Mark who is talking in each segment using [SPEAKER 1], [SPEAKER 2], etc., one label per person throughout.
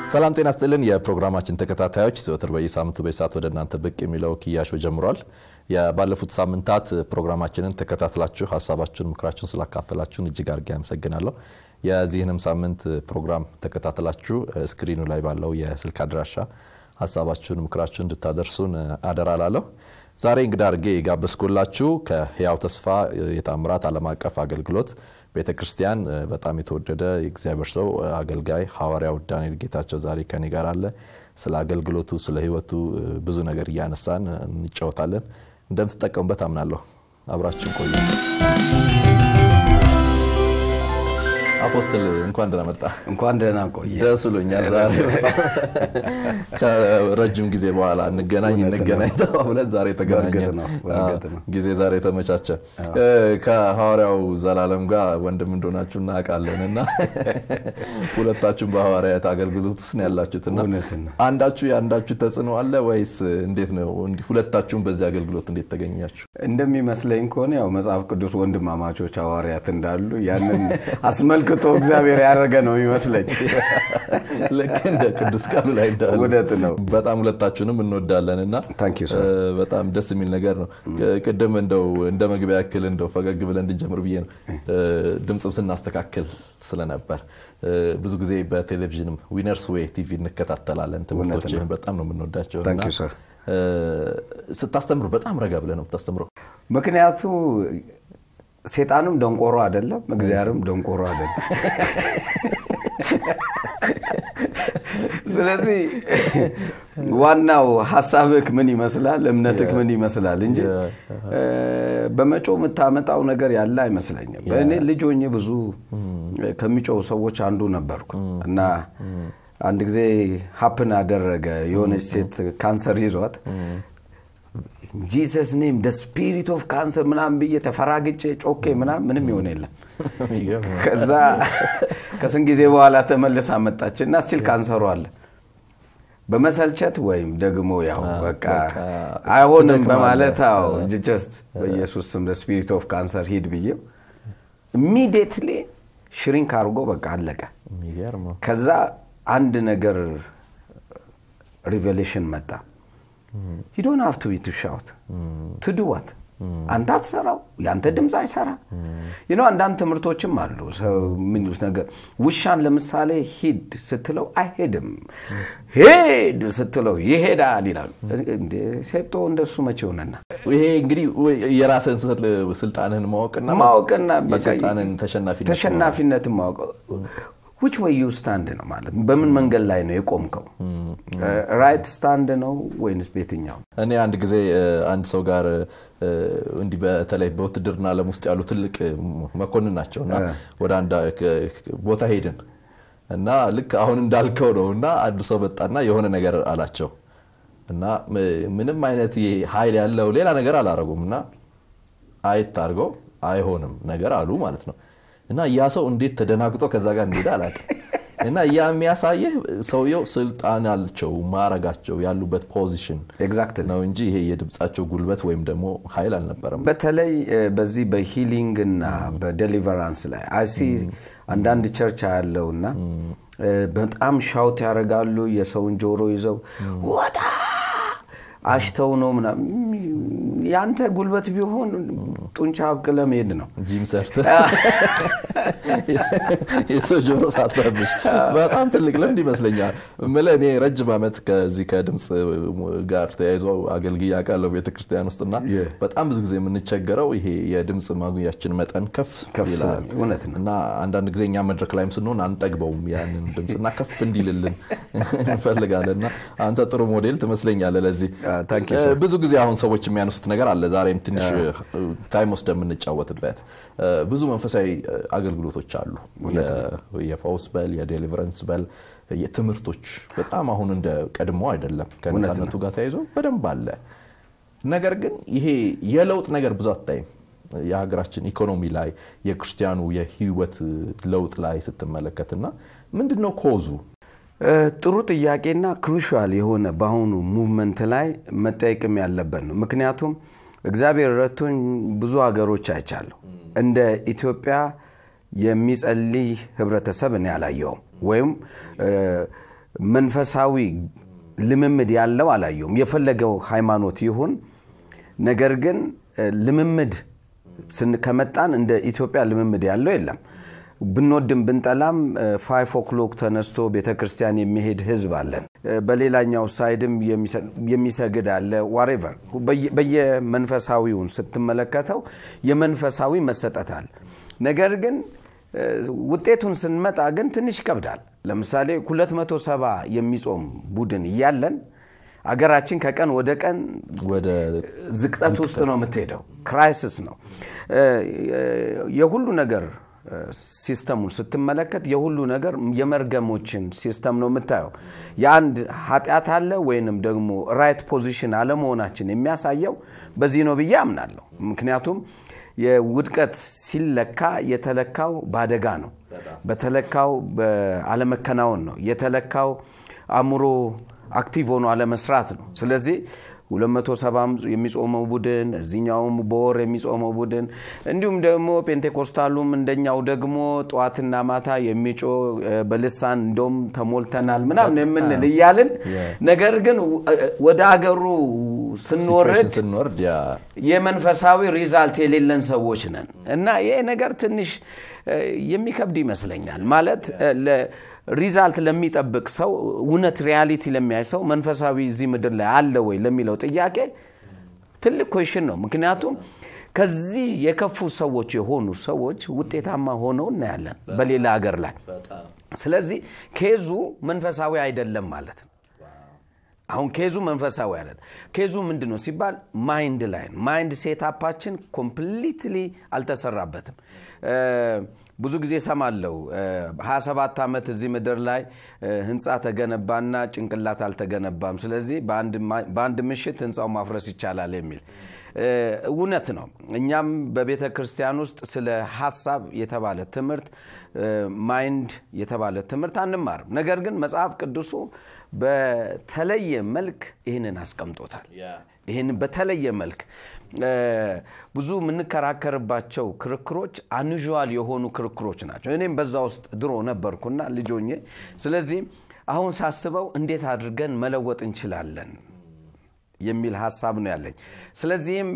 [SPEAKER 1] ሰላም ጤና ስጥልን። የፕሮግራማችን ተከታታዮች ዘወትር በየሳምንቱ በሰዓት ወደ እናንተ ብቅ የሚለው ክያሾ ጀምሯል። ባለፉት ሳምንታት ፕሮግራማችንን ተከታትላችሁ ሀሳባችሁን፣ ምክራችሁን ስላካፈላችሁን እጅግ አድርጌ አመሰግናለሁ። የዚህንም ሳምንት ፕሮግራም ተከታትላችሁ ስክሪኑ ላይ ባለው የስልክ አድራሻ ሀሳባችሁን፣ ምክራችሁን እንድታደርሱን አደራ ላለሁ። ዛሬ እንግዳ አድርጌ የጋበዝኩላችሁ ከህያው ተስፋ የታምራት ዓለም አቀፍ አገልግሎት ቤተ ክርስቲያን በጣም የተወደደ የእግዚአብሔር ሰው አገልጋይ ሐዋርያው ዳንኤል ጌታቸው ዛሬ ከኔ ጋር አለ። ስለ አገልግሎቱ፣ ስለ ህይወቱ ብዙ ነገር እያነሳን እንጫወታለን። እንደምትጠቀሙበት አምናለሁ። አብራችን ቆዩ። አፖስትል እንኳን ደህና መጣ።
[SPEAKER 2] እንኳን ደህና ቆየ።
[SPEAKER 1] ደስ ብሎኛል። ዛሬ ከረጅም ጊዜ በኋላ እንገናኝ እንገናኝ ተባብለን ዛሬ ተገናኘን። ጊዜ ዛሬ ተመቻቸ። ከሐዋርያው ዘላለም ጋር ወንድም እንደሆናችሁ እናውቃለን እና ሁለታችሁም በሐዋርያት አገልግሎት ውስጥ ነው ያላችሁትና አንዳችሁ የአንዳችሁ ተጽዕኖ አለ ወይስ እንዴት ነው? ሁለታችሁም በዚህ አገልግሎት እንዴት ተገኛችሁ?
[SPEAKER 2] እንደሚመስለኝ ከሆነ ያው መጽሐፍ ቅዱስ ወንድማማቾች ሐዋርያት እንዳሉ ያንን አስመልክቶ እግዚአብሔር ያደረገ ነው የሚመስለኝ።
[SPEAKER 1] ልክ እንደ ቅዱስ ቃሉ ላይ እንዳሉ
[SPEAKER 2] እውነት ነው።
[SPEAKER 1] በጣም ሁለታችሁንም እንወዳለን እና በጣም ደስ የሚል ነገር ነው። ቅድም እንደው እንደ መግቢያ ያክል እንደው ፈገግ ብለን እንድንጀምር ብዬ ነው ድምፅም ስናስተካክል ስለነበር ብዙ ብዙ ጊዜ በቴሌቪዥንም ዊነርስ ዌይ ቲቪ እንከታተላለን። ትምህርቶችህን በጣም ነው የምንወዳቸው እና ስታስተምሩ በጣም ረጋ ብለህ ነው የምታስተምረው።
[SPEAKER 2] ምክንያቱ ሴጣንም ደንቆሮ አይደለም፣ እግዚአብሔርም ደንቆሮ አይደለም። ስለዚህ ዋናው ሀሳብክ ምን ይመስላል፣ እምነትክ ምን ይመስላል እንጂ በመጮ የምታመጣው ነገር ያለ አይመስለኝም። እኔ ልጅ ሆኜ ብዙ ከሚጮው ሰዎች አንዱ ነበርኩ እና አንድ ጊዜ ሀፕን አደረገ። የሆነች ሴት ካንሰር ይዟት ጂሰስ ኔም ደ ስፒሪት ኦፍ ካንሰር ምናምን ብዬ ተፈራግጬ ጮኬ ምናምን ምንም ይሆን የለም። ከዛ ከስንት ጊዜ በኋላ ተመልሳ መጣች እና ስቲል ካንሰሩ አለ። በመሰልቸት ወይም ደግሞ ያው በቃ አይሆንም በማለት ው ጀስት በኢየሱስ ስም ስፒሪት ኦፍ ካንሰር ሂድ ብዬው ኢሚዲየትሊ ሽሪንክ አድርጎ በቃ አለቀ። ከዛ አንድ ነገር ሪቨሌሽን መጣ። ዩ ዶንት ሃቭ ቱ ቢ ቱ ሻውት ቱ ዱ ዋት አንተ አትሰራው፣ የአንተ ድምፅ አይሰራ። ይኖ አንዳንድ ትምህርቶችም አሉ የሚሉት ነገር ውሻን ለምሳሌ ሂድ ስትለው አይሄድም፣ ሄድ ስትለው ይሄዳል ይላሉ። ሴቶ እንደሱ መቼ ሆነና
[SPEAKER 1] ይሄ እንግዲህ የራስን ስልጣንህን ማወቅና
[SPEAKER 2] ማወቅና
[SPEAKER 1] የስልጣንን
[SPEAKER 2] ተሸናፊነትን ማወቅ ውች ወይ ዩ ስታንድ ነው ማለት በምን መንገድ ላይ ነው የቆምከው? ራይት ስታንድ ነው ወይንስ ቤትኛው?
[SPEAKER 1] እኔ አንድ ጊዜ አንድ ሰው ጋር እንዲህ በተለይ በውትድርና ዓለም ውስጥ ያሉ ትልቅ መኮንን ናቸው እና ወደ አንድ ቦታ ሄድን እና ልክ አሁን እንዳልከው ነው እና አንድ ሰው መጣና የሆነ ነገር አላቸው እና ምንም አይነት ኃይል ያለው ሌላ ነገር አላረጉም እና አየት አድርገው አይሆንም ነገር አሉ ማለት ነው እና ያ ሰው እንዴት ተደናግጦ ከዛ ጋር እንደሄደ አላውቅም። እና ያ የሚያሳየህ ሰውየው ስልጣን አላቸው ማረጋቸው ያሉበት ፖዚሽን ነው እንጂ ይሄ የድምፃቸው ጉልበት ወይም ደግሞ ኃይል አልነበረም።
[SPEAKER 2] በተለይ በዚህ በሂሊንግ እና በዴሊቨራንስ ላይ አሲ አንዳንድ ቸርች ያለው እና በጣም ሻውት ያደርጋሉ። የሰውን ጆሮ ይዘው ወጣ አሽተው ነው ምናምን። ያንተ ጉልበት ቢሆን ጡንቻ አብቅለ መሄድ ነው።
[SPEAKER 1] ጂም ሰርተህ የሰው ጆሮ ሳትረብሽ በጣም ትልቅ ልምድ ይመስለኛል። የምልህ እኔ ረጅም ዓመት ከዚህ ከድምፅ ጋር ተያይዞ አገልግዬ አውቃለሁ ቤተክርስቲያን ውስጥና በጣም ብዙ ጊዜ የምንቸገረው ይሄ የድምፅ ማጉያችን መጠን ከፍ ይላል እና አንዳንድ ጊዜ እኛ መድረክ ላይም ስንሆን አንጠግበውም ያንን ድምፅና ከፍ እንዲልልን እንፈልጋለን እና አንተ ጥሩ ሞዴል ትመስለኛለህ ለዚህ ብዙ ጊዜ አሁን ሰዎች የሚያነሱት ነገር አለ። ዛሬም ትንሽ ታይም ወስደ የምንጫወትበት ብዙ መንፈሳዊ አገልግሎቶች አሉ። የፈውስ በል የዴሊቨረንስ በል የትምህርቶች በጣም አሁን እንደ ቀድሞ አይደለም። ከነፃነቱ ጋር ተያይዞ በደንብ አለ። ነገር ግን ይሄ የለውጥ ነገር ብዙ አታይም። የሀገራችን ኢኮኖሚ ላይ የክርስቲያኑ የህይወት ለውጥ ላይ ስትመለከትና ምንድን ነው ኮዙ?
[SPEAKER 2] ጥሩ ጥያቄና ክሩሻል የሆነ በአሁኑ ሙቭመንት ላይ መጠየቅም ያለበት ነው። ምክንያቱም እግዚአብሔር ረቶኝ ብዙ ሀገሮች አይቻለሁ። እንደ ኢትዮጵያ የሚጸልይ ህብረተሰብ እኔ አላየውም። ወይም መንፈሳዊ ልምምድ ያለው አላየውም። የፈለገው ሃይማኖት ይሁን፣ ነገር ግን ልምምድ ከመጣን እንደ ኢትዮጵያ ልምምድ ያለው የለም። ብንወድም ብንጠላም ፋይቭ ኦክሎክ ተነስቶ ቤተ ክርስቲያን የሚሄድ ህዝብ አለን። በሌላኛው ሳይድም የሚሰግድ አለ። ዋሬቨር በየመንፈሳዊውን ስትመለከተው የመንፈሳዊ መሰጠት አለ። ነገር ግን ውጤቱን ስንመጣ ግን ትንሽ ይከብዳል። ለምሳሌ 270 የሚጾም ቡድን እያለን አገራችን ከቀን ወደ ቀን
[SPEAKER 1] ወደ
[SPEAKER 2] ዝቅጠት ውስጥ ነው የምትሄደው። ክራይሲስ ነው የሁሉ ነገር ሲስተሙን ስትመለከት የሁሉ ነገር የመርገሞችን ሲስተም ነው የምታየው። የአንድ ኃጢአት አለ ወይንም ደግሞ ራይት ፖዚሽን አለመሆናችን የሚያሳየው በዚህ ነው ብዬ አምናለሁ። ምክንያቱም የውድቀት ሲለካ የተለካው በአደጋ ነው። በተለካው በአለመከናወን ነው። የተለካው አእምሮ አክቲቭ ሆኖ አለመስራት ነው። ስለዚህ 270 የሚጾመው ቡድን እዚኛውም በወር የሚጾመው ቡድን እንዲሁም ደግሞ ፔንቴኮስታሉም እንደኛው ደግሞ ጠዋትና ማታ የሚጮ በልሳን እንደውም ተሞልተናል ምናምን የምንል እያልን ነገር ግን ወደ አገሩ ስንወርድ
[SPEAKER 1] ስንወርድ
[SPEAKER 2] የመንፈሳዊ ሪዛልት የሌለን ሰዎች ነን እና ይሄ ነገር ትንሽ የሚከብድ ይመስለኛል ማለት ሪዛልት ለሚጠብቅ ሰው እውነት ሪያሊቲ ለሚያይ ሰው መንፈሳዊ እዚህ ምድር ላይ አለ ወይ ለሚለው ጥያቄ ትልቅ ኮሽን ነው። ምክንያቱም ከዚህ የከፉ ሰዎች የሆኑ ሰዎች ውጤታማ ሆነው እናያለን በሌላ ሀገር ላይ። ስለዚህ ኬዙ መንፈሳዊ አይደለም ማለት ነው። አሁን ኬዙ መንፈሳዊ አይደለም። ኬዙ ምንድን ነው ሲባል ማይንድ ላይ ነው። ማይንድ ሴታፓችን ኮምፕሊትሊ አልተሰራበትም። ብዙ ጊዜ ሰማለው 27 ዓመት እዚህ ምድር ላይ ህንፃ ተገነባና ጭንቅላት አልተገነባም። ስለዚህ በአንድ ምሽት ህንፃው ማፍረስ ይቻላል የሚል እውነት ነው። እኛም በቤተ ክርስቲያን ውስጥ ስለ ሀሳብ የተባለ ትምህርት ማይንድ የተባለ ትምህርት አንማርም። ነገር ግን መጽሐፍ ቅዱሱ በተለየ መልክ ይህንን አስቀምጦታል። ይህን በተለየ መልክ ብዙ የምንከራከርባቸው ክርክሮች አንዥዋል የሆኑ ክርክሮች ናቸው። እኔም በዛ ውስጥ ድሮ ነበርኩና ልጆኜ። ስለዚህ አሁን ሳስበው እንዴት አድርገን መለወጥ እንችላለን የሚል ሀሳብ ነው ያለኝ። ስለዚህም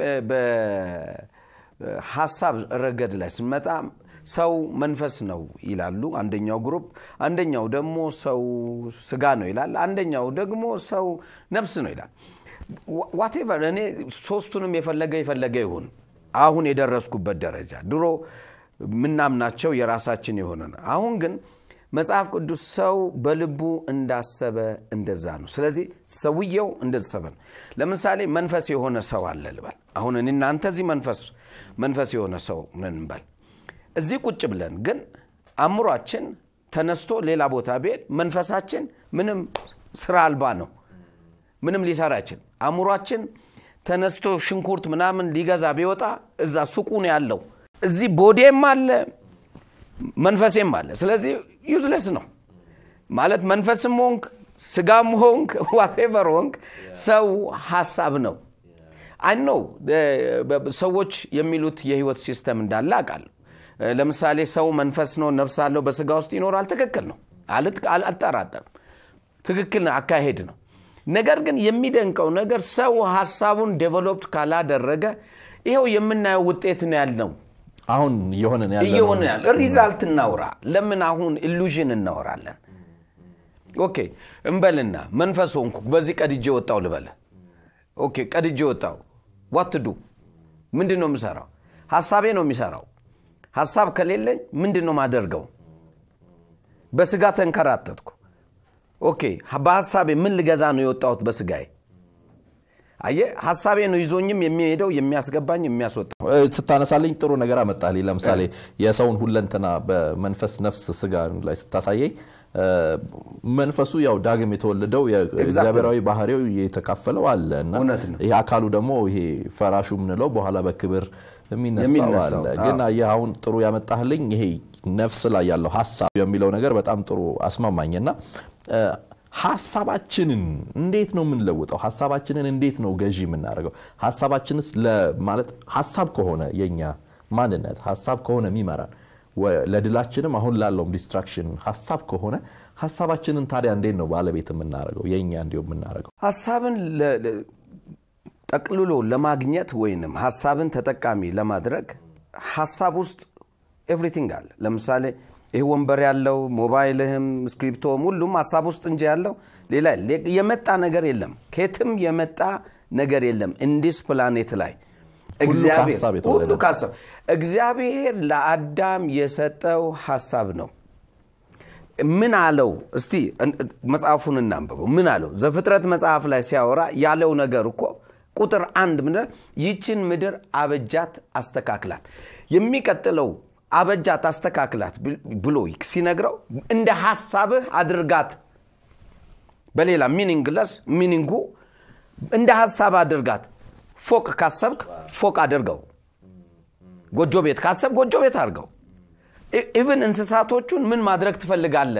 [SPEAKER 2] በሀሳብ ረገድ ላይ ስንመጣ ሰው መንፈስ ነው ይላሉ አንደኛው ግሩፕ፣ አንደኛው ደግሞ ሰው ስጋ ነው ይላል፣ አንደኛው ደግሞ ሰው ነፍስ ነው ይላል። ዋቴቨር እኔ ሶስቱንም የፈለገ የፈለገ ይሁን። አሁን የደረስኩበት ደረጃ ድሮ ምናምናቸው የራሳችን የሆነ ነው። አሁን ግን መጽሐፍ ቅዱስ ሰው በልቡ እንዳሰበ እንደዛ ነው። ስለዚህ ሰውየው እንደተሰበ ነው። ለምሳሌ መንፈስ የሆነ ሰው አለ ልበል። አሁን እኔ እናንተ እዚህ መንፈስ መንፈስ የሆነ ሰው ነን እንበል። እዚህ ቁጭ ብለን ግን አእምሯችን ተነስቶ ሌላ ቦታ ቢሄድ መንፈሳችን ምንም ስራ አልባ ነው። ምንም ሊሰራ አይችል። አእምሯችን ተነስቶ ሽንኩርት ምናምን ሊገዛ ቢወጣ እዛ ሱቁ ነው ያለው። እዚህ ቦዴም አለ መንፈሴም አለ። ስለዚህ ዩዝለስ ነው ማለት መንፈስም ሆንክ ስጋም ሆንክ ዋቴቨር ሆንክ ሰው ሀሳብ ነው። አይ ነው ሰዎች የሚሉት የህይወት ሲስተም እንዳለ አውቃለሁ። ለምሳሌ ሰው መንፈስ ነው ነፍስ አለው በስጋ ውስጥ ይኖራል። ትክክል ነው፣ አልጠራጠርም። ትክክል አካሄድ ነው። ነገር ግን የሚደንቀው ነገር ሰው ሀሳቡን ዴቨሎፕድ ካላደረገ ይኸው የምናየው ውጤት ነው ያልነው
[SPEAKER 1] አሁን እየሆነ
[SPEAKER 2] እየሆነ ያለ ሪዛልት እናውራ። ለምን አሁን ኢሉዥን እናወራለን? ኦኬ እንበልና መንፈስ ሆንኩ በዚህ ቀድጄ ወጣው ልበለ። ኦኬ ቀድጄ ወጣው ዋትዱ ምንድን ነው የምሰራው? ሀሳቤ ነው የሚሰራው። ሀሳብ ከሌለኝ ምንድን ነው ማደርገው? በስጋ ተንከራተትኩ። ኦኬ በሀሳቤ ምን ልገዛ ነው የወጣሁት በስጋዬ? አየ ሀሳቤ ነው ይዞኝም የሚሄደው የሚያስገባኝ የሚያስወጣው።
[SPEAKER 1] ስታነሳልኝ ጥሩ ነገር አመጣልኝ። ለምሳሌ የሰውን ሁለንተና በመንፈስ ነፍስ፣ ስጋ ላይ ስታሳየኝ መንፈሱ ያው ዳግም የተወለደው እግዚአብሔራዊ ባህሪው የተካፈለው አለ እና
[SPEAKER 2] እውነት ነው።
[SPEAKER 1] ይሄ አካሉ ደግሞ ይሄ ፈራሹ የምንለው በኋላ በክብር የሚነሳው አለ። ግን አየህ አሁን ጥሩ ያመጣህልኝ ይሄ ነፍስ ላይ ያለው ሀሳብ የሚለው ነገር በጣም ጥሩ አስማማኝና ሀሳባችንን እንዴት ነው የምንለውጠው? ሀሳባችንን እንዴት ነው ገዢ የምናደርገው? ሀሳባችንስ ማለት ሀሳብ ከሆነ የኛ ማንነት ሀሳብ ከሆነ የሚመራን ለድላችንም አሁን ላለውም ዲስትራክሽን ሀሳብ ከሆነ ሀሳባችንን ታዲያ እንዴት ነው ባለቤት የምናደርገው የእኛ እንዲሁ የምናደርገው
[SPEAKER 2] ሀሳብን ጠቅልሎ ለማግኘት ወይንም ሀሳብን ተጠቃሚ ለማድረግ ሀሳብ ውስጥ ኤቭሪቲንግ አለ ለምሳሌ ይህ ወንበር ያለው ሞባይልህም ስክሪፕቶም ሁሉም ሀሳብ ውስጥ እንጂ ያለው ሌላ የመጣ ነገር የለም ከየትም የመጣ ነገር የለም እንዲስ ፕላኔት ላይ ሁሉ ከሀሳብ እግዚአብሔር ለአዳም የሰጠው ሀሳብ ነው ምን አለው እስቲ መጽሐፉን እናንብበው ምን አለው ዘፍጥረት መጽሐፍ ላይ ሲያወራ ያለው ነገር እኮ ቁጥር አንድ ምን ይችን ምድር አበጃት አስተካክላት የሚቀጥለው አበጃት አስተካክላት ብሎ ሲነግረው እንደ ሀሳብህ አድርጋት በሌላ ሚኒንግለስ ሚኒንጉ እንደ ሀሳብ አድርጋት ፎቅ ካሰብክ ፎቅ አድርገው ጎጆ ቤት ካሰብ ጎጆ ቤት አድርገው ኢቭን እንስሳቶቹን ምን ማድረግ ትፈልጋለ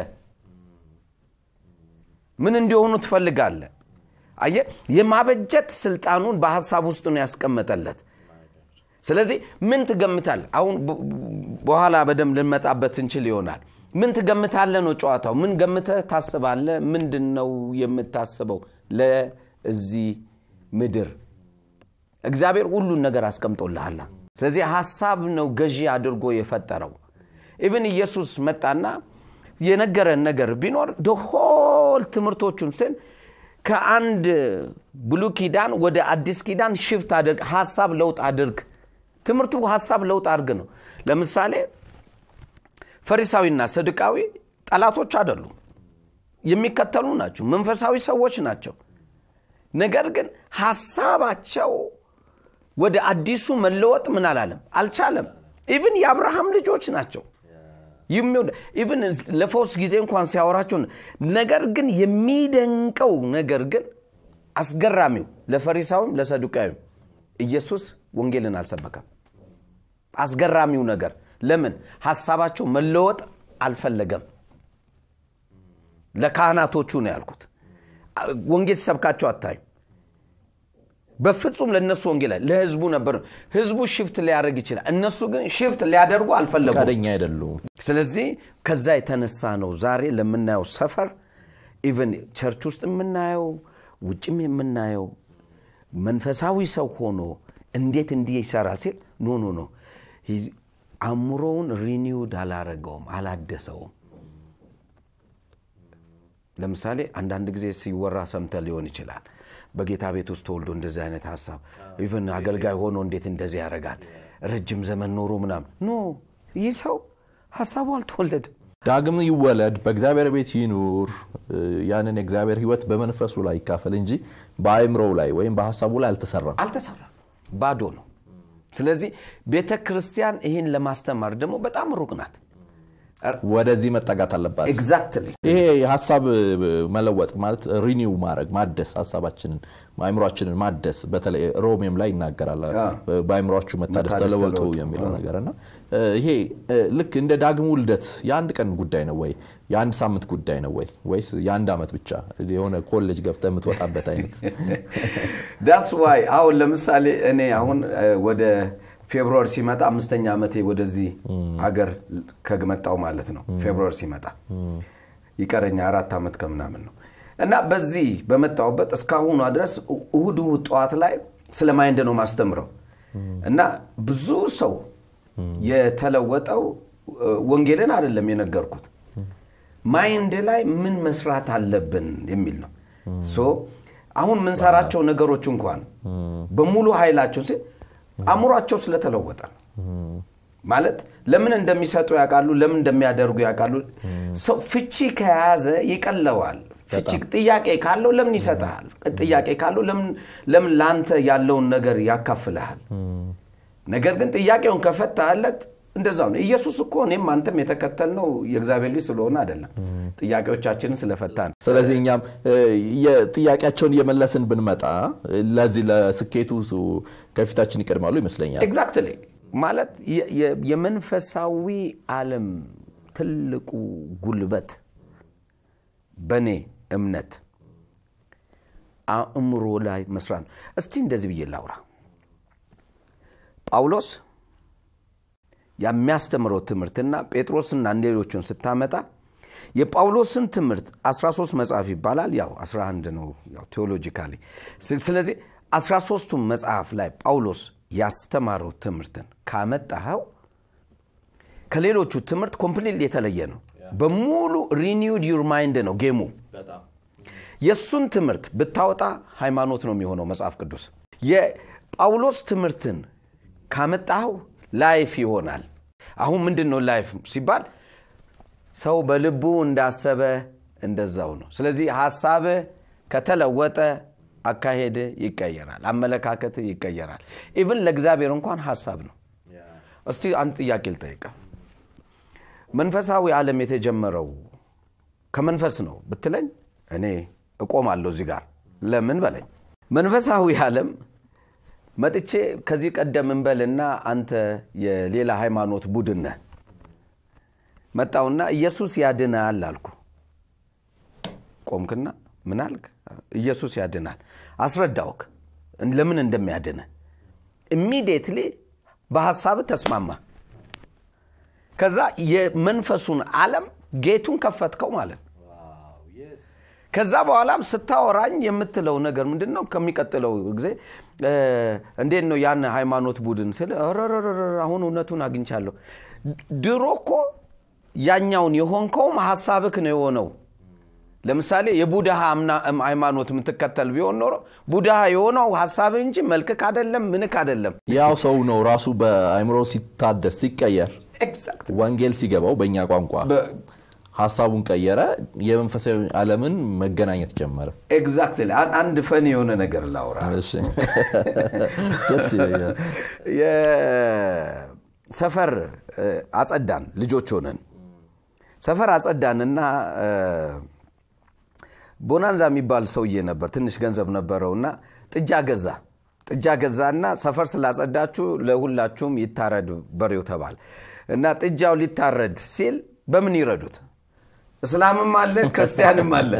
[SPEAKER 2] ምን እንዲሆኑ ትፈልጋለ አየ የማበጀት ስልጣኑን በሀሳብ ውስጥ ነው ያስቀመጠለት ስለዚህ ምን ትገምታል አሁን በኋላ በደንብ ልንመጣበት እንችል ይሆናል ምን ትገምታለ ነው ጨዋታው ምን ገምተህ ታስባለ ምንድን ነው የምታስበው ለዚህ ምድር እግዚአብሔር ሁሉን ነገር አስቀምጦልሃላ ስለዚህ ሀሳብ ነው ገዢ አድርጎ የፈጠረው ኢቭን ኢየሱስ መጣና የነገረን ነገር ቢኖር ደሆል ትምህርቶቹን ስን ከአንድ ብሉ ኪዳን ወደ አዲስ ኪዳን ሽፍት አድርግ ሀሳብ ለውጥ አድርግ ትምህርቱ ሀሳብ ለውጥ አድርግ ነው ለምሳሌ ፈሪሳዊና ሰድቃዊ ጠላቶች አይደሉም የሚከተሉ ናቸው መንፈሳዊ ሰዎች ናቸው ነገር ግን ሀሳባቸው ወደ አዲሱ መለወጥ ምን አላለም አልቻለም ኢቭን የአብርሃም ልጆች ናቸው ኢቭን ለፈውስ ጊዜ እንኳን ሲያወራቸው ነገር ግን የሚደንቀው ነገር ግን አስገራሚው ለፈሪሳዊም ለሰዱቃዊም ኢየሱስ ወንጌልን አልሰበከም አስገራሚው ነገር ለምን ሀሳባቸው መለወጥ አልፈለገም ለካህናቶቹ ነው ያልኩት ወንጌል ሲሰብካቸው አታዩ በፍጹም ለእነሱ ወንጌል ለህዝቡ ነበር ህዝቡ ሽፍት ሊያደርግ ይችላል እነሱ ግን ሽፍት ሊያደርጉ አልፈለጉም
[SPEAKER 1] ፈቃደኛ አይደሉም
[SPEAKER 2] ስለዚህ ከዛ የተነሳ ነው ዛሬ ለምናየው ሰፈር ኢቨን ቸርች ውስጥ የምናየው ውጭም የምናየው መንፈሳዊ ሰው ሆኖ እንዴት እንዲህ ይሰራ ሲል ኖ ኖ ኖ አእምሮውን ሪኒውድ አላረገውም አላደሰውም ለምሳሌ አንዳንድ ጊዜ ሲወራ ሰምተ ሊሆን ይችላል በጌታ ቤት ውስጥ ተወልዶ እንደዚህ አይነት ሀሳብ ኢቨን አገልጋይ ሆኖ እንዴት እንደዚህ ያደርጋል ረጅም ዘመን ኖሮ ምናም ኖ ይህ ሰው ሀሳቡ አልተወለድም
[SPEAKER 1] ዳግም ይወለድ በእግዚአብሔር ቤት ይኑር ያንን የእግዚአብሔር ህይወት በመንፈሱ ላይ ይካፈል እንጂ በአእምሮው ላይ ወይም በሀሳቡ ላይ አልተሰራም
[SPEAKER 2] አልተሰራም ባዶ ነው ስለዚህ ቤተ ክርስቲያን ይህን ለማስተማር ደግሞ በጣም ሩቅ ናት
[SPEAKER 1] ወደዚህ መጠጋት አለባት
[SPEAKER 2] ኤግዛክትሊ
[SPEAKER 1] ይሄ ሀሳብ መለወጥ ማለት ሪኒው ማድረግ ማደስ ሀሳባችንን አእምሯችንን ማደስ በተለይ ሮሜም ላይ ይናገራል በአእምሯችሁ መታደስ ተለወጡ የሚለው ነገር እና ይሄ ልክ እንደ ዳግም ውልደት የአንድ ቀን ጉዳይ ነው ወይ የአንድ ሳምንት ጉዳይ ነው ወይ ወይስ የአንድ ዓመት ብቻ የሆነ ኮሌጅ ገብተ የምትወጣበት አይነት
[SPEAKER 2] ዳስ ዋይ አሁን ለምሳሌ እኔ አሁን ወደ ፌብሩዋሪ ሲመጣ አምስተኛ ዓመቴ ወደዚህ ሀገር ከመጣው ማለት ነው ፌብሩዋሪ ሲመጣ ይቀረኛ አራት ዓመት ከምናምን ነው እና በዚህ በመጣውበት እስካሁኗ ድረስ እሁድ እሁድ ጠዋት ላይ ስለ ማይንድ ነው ማስተምረው እና ብዙ ሰው የተለወጠው ወንጌልን አይደለም የነገርኩት ማይንድ ላይ ምን መስራት አለብን የሚል ነው አሁን ምንሰራቸው ነገሮች እንኳን በሙሉ ኃይላቸው አእምሯቸው ስለተለወጠ ነው ማለት ለምን እንደሚሰጡ ያውቃሉ ለምን እንደሚያደርጉ ያውቃሉ ሰው ፍቺ ከያዘ ይቀለዋል ፍቺ ጥያቄ ካለው ለምን ይሰጠሃል ጥያቄ ካለው ለምን ለአንተ ያለውን ነገር ያካፍልሃል ነገር ግን ጥያቄውን ከፈታለት እንደዛ ነው ኢየሱስ እኮ እኔም አንተም የተከተልነው የእግዚአብሔር ልጅ ስለሆነ አይደለም ጥያቄዎቻችንን ስለፈታ ነው
[SPEAKER 1] ስለዚህ እኛም ጥያቄያቸውን እየመለስን ብንመጣ ለዚህ ለስኬቱ ከፊታችን ይቀድማሉ ይመስለኛል
[SPEAKER 2] ኤግዛክትሊ ማለት የመንፈሳዊ ዓለም ትልቁ ጉልበት በእኔ እምነት አእምሮ ላይ መስራት ነው እስቲ እንደዚህ ብዬ ላውራ ጳውሎስ የሚያስተምረው ትምህርትና ጴጥሮስና ሌሎችን ስታመጣ የጳውሎስን ትምህርት 13 መጽሐፍ ይባላል ያው 11 ነው ያው ቴዎሎጂካሊ ስለዚህ 13ቱ መጽሐፍ ላይ ጳውሎስ ያስተማረው ትምህርትን ካመጣኸው ከሌሎቹ ትምህርት ኮምፕሊት የተለየ ነው በሙሉ ሪኒውድ ዩር ማይንድ ነው ጌሙ የእሱን ትምህርት ብታወጣ ሃይማኖት ነው የሚሆነው መጽሐፍ ቅዱስ የጳውሎስ ትምህርትን ካመጣኸው ላይፍ ይሆናል አሁን ምንድን ነው ላይፍ ሲባል ሰው በልቡ እንዳሰበ እንደዛው ነው ስለዚህ ሀሳብ ከተለወጠ አካሄድ ይቀየራል አመለካከት ይቀየራል ኢቭን ለእግዚአብሔር እንኳን ሀሳብ ነው እስቲ አንድ ጥያቄ ልጠይቀ መንፈሳዊ ዓለም የተጀመረው ከመንፈስ ነው ብትለኝ እኔ እቆማለሁ እዚህ ጋር ለምን በለኝ መንፈሳዊ ዓለም መጥቼ ከዚህ ቀደም እንበልና አንተ የሌላ ሃይማኖት ቡድን ነህ መጣውና ኢየሱስ ያድናል አልኩ ቆምክና ምን አልክ ኢየሱስ ያድናል አስረዳውክ ለምን እንደሚያድነ ኢሚዲየትሊ በሀሳብ ተስማማ ከዛ የመንፈሱን ዓለም ጌቱን ከፈትከው ማለት ነው ከዛ በኋላም ስታወራኝ የምትለው ነገር ምንድን ነው ከሚቀጥለው ጊዜ እንዴት ነው ያን ሃይማኖት ቡድን ስል አሁን እውነቱን አግኝቻለሁ ድሮ እኮ ያኛውን የሆንከውም ሀሳብክ ነው የሆነው ለምሳሌ የቡድሃ ሃይማኖት የምትከተል ቢሆን ኖሮ ቡድሃ የሆነው ሀሳብ እንጂ መልክክ አደለም ምንክ አደለም
[SPEAKER 1] ያው ሰው ነው ራሱ በአይምሮ ሲታደስ ሲቀየር ወንጌል ሲገባው በእኛ ቋንቋ ሀሳቡን ቀየረ የመንፈሳዊ ዓለምን መገናኘት ጀመረ
[SPEAKER 2] ኤግዛክትሊ አንድ ፈን የሆነ ነገር ላውራ
[SPEAKER 1] ደስ ይለኛል
[SPEAKER 2] ሰፈር አጸዳን ልጆች ሆነን ሰፈር አጸዳንና ቦናንዛ የሚባል ሰውዬ ነበር ትንሽ ገንዘብ ነበረውና ጥጃ ገዛ ጥጃ ገዛና ሰፈር ስላጸዳችሁ ለሁላችሁም ይታረድ በሬው ተባል እና ጥጃው ሊታረድ ሲል በምን ይረዱት እስላምም አለ ክርስቲያንም አለ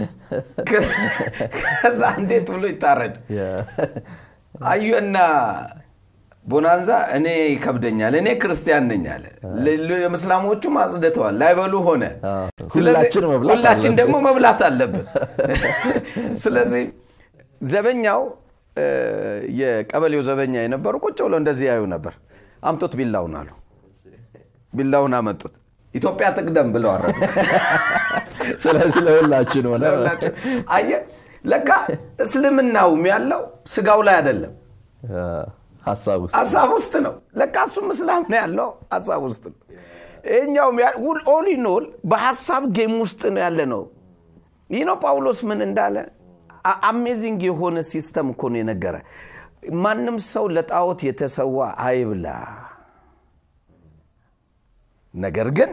[SPEAKER 2] ከዛ እንዴት ብሎ ይታረድ አዩና ቦናንዛ እኔ ይከብደኛል እኔ ክርስቲያን ነኝ አለ እስላሞቹም አጽድተዋል ላይበሉ ሆነ ሁላችን ደግሞ መብላት አለብን ስለዚህ ዘበኛው የቀበሌው ዘበኛ የነበሩ ቁጭ ብለው እንደዚህ ያዩ ነበር አምጦት ቢላውን አሉ ቢላውን አመጡት ኢትዮጵያ ትቅደም ብለው አረዱ
[SPEAKER 1] ስለዚህ ለሁላችን ሆነ
[SPEAKER 2] አየ ለካ እስልምናውም ያለው ስጋው ላይ አይደለም ሀሳብ ውስጥ ነው ለካ እሱም እስላም ነው ያለው ሀሳብ ውስጥ ነው ይኛውም ኦሊኖል በሀሳብ ጌም ውስጥ ነው ያለ ነው ይህ ነው ጳውሎስ ምን እንዳለ አሜዚንግ የሆነ ሲስተም እኮ ነው የነገረ ማንም ሰው ለጣዖት የተሰዋ አይብላ ነገር ግን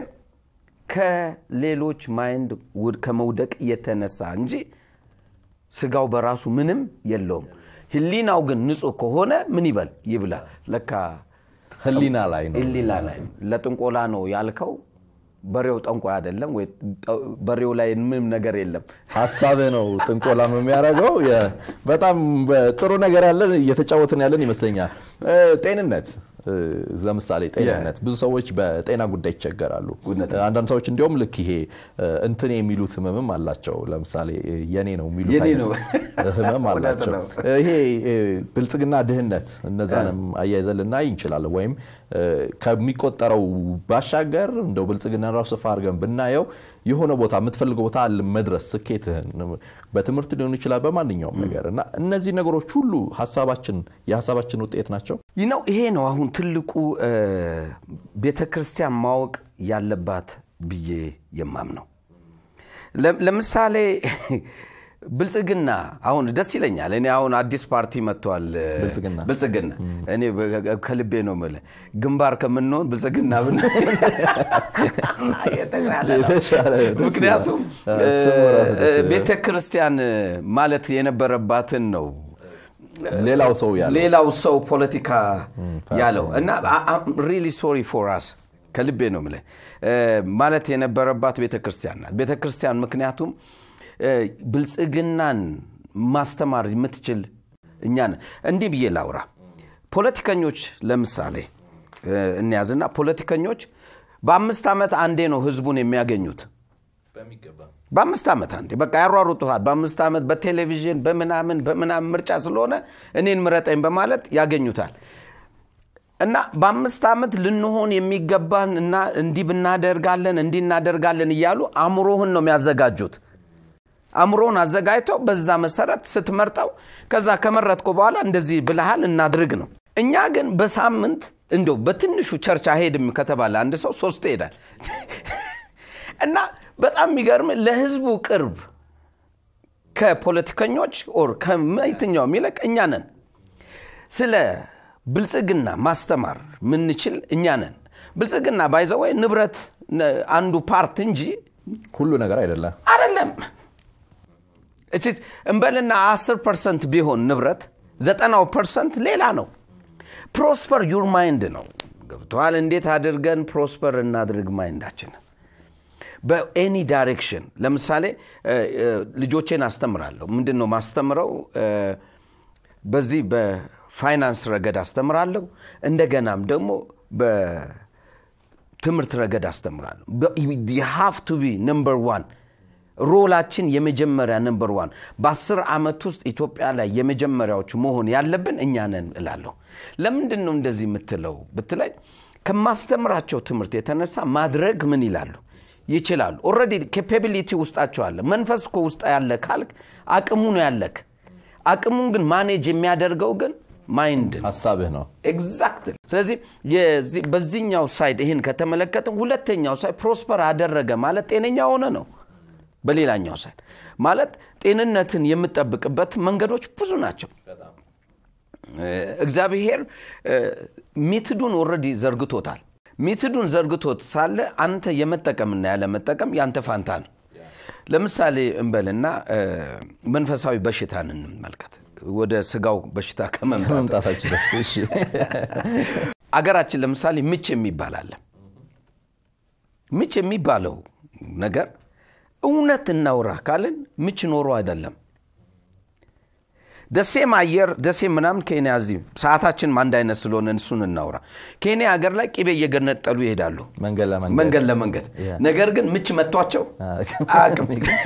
[SPEAKER 2] ከሌሎች ማይንድ ከመውደቅ የተነሳ እንጂ ስጋው በራሱ ምንም የለውም ህሊናው ግን ንጹህ ከሆነ ምን ይበል ይብላ ለካ
[SPEAKER 1] ህሊና ላይ ነው
[SPEAKER 2] ህሊና ላይ ለጥንቆላ ነው ያልከው በሬው ጠንቋይ አይደለም ወይ በሬው ላይ ምንም ነገር የለም
[SPEAKER 1] ሀሳብ ነው ጥንቆላም የሚያደርገው በጣም ጥሩ ነገር ያለን እየተጫወትን ያለን ይመስለኛል ጤንነት ለምሳሌ ጤንነት ብዙ ሰዎች በጤና ጉዳይ ይቸገራሉ አንዳንድ ሰዎች እንዲሁም ልክ ይሄ እንትን የሚሉት ህመምም አላቸው ለምሳሌ የኔ ነው የሚሉት ህመም አላቸው ይሄ ብልጽግና ድህነት እነዛንም አያይዘን ልናይ እንችላለን ወይም ከሚቆጠረው ባሻገር እንደው ብልጽግና ራሱ ስፋ አድርገን ብናየው የሆነ ቦታ የምትፈልገው ቦታ መድረስ ስኬትህን በትምህርት ሊሆን ይችላል በማንኛውም ነገር እና እነዚህ ነገሮች ሁሉ ሀሳባችን የሀሳባችን ውጤት ናቸው
[SPEAKER 2] ይህ ነው ይሄ ነው አሁን ትልቁ ቤተ ክርስቲያን ማወቅ ያለባት ብዬ የማምነው ለምሳሌ ብልጽግና አሁን ደስ ይለኛል እኔ አሁን አዲስ ፓርቲ መጥቷል ብልጽግና እኔ ከልቤ ነው ምለ ግንባር ከምንሆን ብልጽግና ብን ምክንያቱም ቤተ ክርስቲያን ማለት የነበረባትን ነው
[SPEAKER 1] ሌላው ሰው ያለው
[SPEAKER 2] ሌላው ሰው ፖለቲካ ያለው እና ሪሊ ሶሪ ፎር አስ ከልቤ ነው ምለ ማለት የነበረባት ቤተ ክርስቲያን ናት ቤተ ክርስቲያን ምክንያቱም ብልጽግናን ማስተማር የምትችል እኛ እንዲህ ብዬ ላውራ ፖለቲከኞች ለምሳሌ እንያዝና ፖለቲከኞች በአምስት ዓመት አንዴ ነው ህዝቡን የሚያገኙት በአምስት ዓመት አንዴ በቃ ያሯሩጡሃል በአምስት ዓመት በቴሌቪዥን በምናምን በምናምን ምርጫ ስለሆነ እኔን ምረጠኝ በማለት ያገኙታል እና በአምስት ዓመት ልንሆን የሚገባን እና እንዲህ ብናደርጋለን እንዲህ እናደርጋለን እያሉ አእምሮህን ነው የሚያዘጋጁት አእምሮን አዘጋጅተው በዛ መሰረት ስትመርጠው ከዛ ከመረጥኩ በኋላ እንደዚህ ብልሃል እናድርግ ነው እኛ ግን በሳምንት እንደው በትንሹ ቸርች አይሄድም ከተባለ አንድ ሰው ሶስት ይሄዳል እና በጣም የሚገርም ለህዝቡ ቅርብ ከፖለቲከኞች ኦር ከየትኛውም ይልቅ እኛ ነን ስለ ብልጽግና ማስተማር ምንችል እኛ ነን ብልጽግና ባይዘወይ ንብረት አንዱ ፓርት እንጂ
[SPEAKER 1] ሁሉ ነገር አይደለም
[SPEAKER 2] አይደለም እንበልና 10 ፐርሰንት ቢሆን ንብረት ዘጠናው ፐርሰንት ሌላ ነው ፕሮስፐር ዩር ማይንድ ነው ገብተዋል እንዴት አድርገን ፕሮስፐር እናድርግ ማይንዳችንን በኤኒ ዳይሬክሽን ለምሳሌ ልጆቼን አስተምራለሁ ምንድን ነው ማስተምረው በዚህ በፋይናንስ ረገድ አስተምራለሁ እንደገናም ደግሞ በትምህርት ረገድ አስተምራለሁ ሃፍ ቱ ቢ ነምበር ዋን ሮላችን የመጀመሪያ ነምበር ዋን በአስር ዓመት ውስጥ ኢትዮጵያ ላይ የመጀመሪያዎቹ መሆን ያለብን እኛ ነን እላለሁ ለምንድን ነው እንደዚህ የምትለው ብትለኝ ከማስተምራቸው ትምህርት የተነሳ ማድረግ ምን ይላሉ ይችላሉ ኦረዲ ኬፓቢሊቲ ውስጣቸው አለ መንፈስ እኮ ውስጥ ያለ ካልክ አቅሙ ነው ያለክ አቅሙን ግን ማኔጅ የሚያደርገው ግን ማይንድ
[SPEAKER 1] ሀሳብህ ነው
[SPEAKER 2] ኤግዛክት ስለዚህ በዚህኛው ሳይድ ይህን ከተመለከትን ሁለተኛው ሳይድ ፕሮስፐር አደረገ ማለት ጤነኛ ሆነ ነው በሌላኛው ሳይድ ማለት ጤንነትን የምጠብቅበት መንገዶች ብዙ ናቸው እግዚአብሔር ሚትዱን ኦረዲ ዘርግቶታል ሚትዱን ዘርግቶት ሳለ አንተ የመጠቀምና ያለመጠቀም ያንተ ፋንታ ነው ለምሳሌ እንበልና መንፈሳዊ በሽታን እንመልከት ወደ ስጋው በሽታ
[SPEAKER 1] ከመምጣታችን በፊት
[SPEAKER 2] አገራችን ለምሳሌ ምች የሚባል አለ ምች የሚባለው ነገር እውነት እናውራ ካልን ምች ኖሮ አይደለም ደሴም አየር ደሴም ምናምን ኬንያ እዚህ ሰዓታችን አንድ አይነት ስለሆነ እሱን እናውራ ኬንያ ሀገር ላይ ቂቤ እየገነጠሉ ይሄዳሉ መንገድ ለመንገድ ነገር ግን ምች መቷቸው አቅም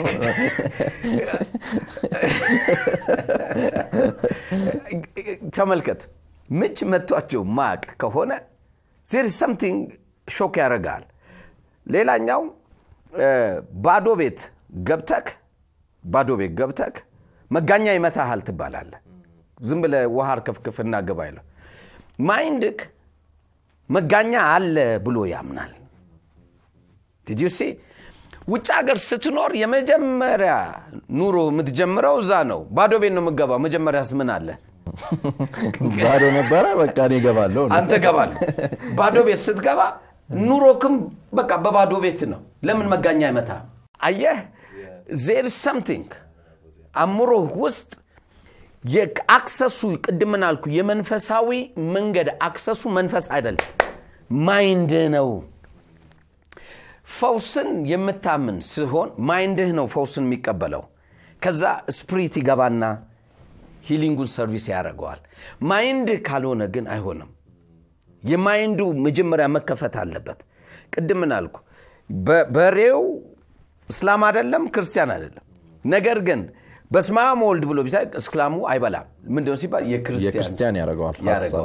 [SPEAKER 2] ተመልከት ምች መቷቸው ማቅ ከሆነ ዜር ሰምቲንግ ሾክ ያደርጋል ሌላኛው ባዶ ቤት ገብተክ ባዶ ቤት ገብተክ መጋኛ ይመታሃል ትባላለ ዝም ብለ ውሃር ከፍክፍና ግባ ይለው ማይንድክ መጋኛ አለ ብሎ ያምናል ዲዲሲ ውጭ ሀገር ስትኖር የመጀመሪያ ኑሮ የምትጀምረው እዛ ነው ባዶ ቤት ነው የምገባው መጀመሪያስ ምን አለ
[SPEAKER 1] ባዶ ነበረ በቃ እኔ እገባለሁ
[SPEAKER 2] አንተ ገባል ባዶ ቤት ስትገባ ኑሮክም በቃ በባዶ ቤት ነው ለምን መጋኛ አይመታ አየህ ዜር ሰምቲንግ አእምሮህ ውስጥ የአክሰሱ ቅድምን አልኩ የመንፈሳዊ መንገድ አክሰሱ መንፈስ አይደለም ማይንድ ነው ፈውስን የምታምን ሲሆን ማይንድህ ነው ፈውስን የሚቀበለው ከዛ ስፕሪት ይገባና ሂሊንጉን ሰርቪስ ያደርገዋል ማይንድ ካልሆነ ግን አይሆንም የማይንዱ መጀመሪያ መከፈት አለበት ቅድምን አልኩ በሬው እስላም አይደለም ክርስቲያን አይደለም ነገር ግን በስማም ወልድ ብሎ ቢሳ እስላሙ አይበላም ምንድነው ሲባል
[SPEAKER 1] የክርስቲያን ያደርገዋል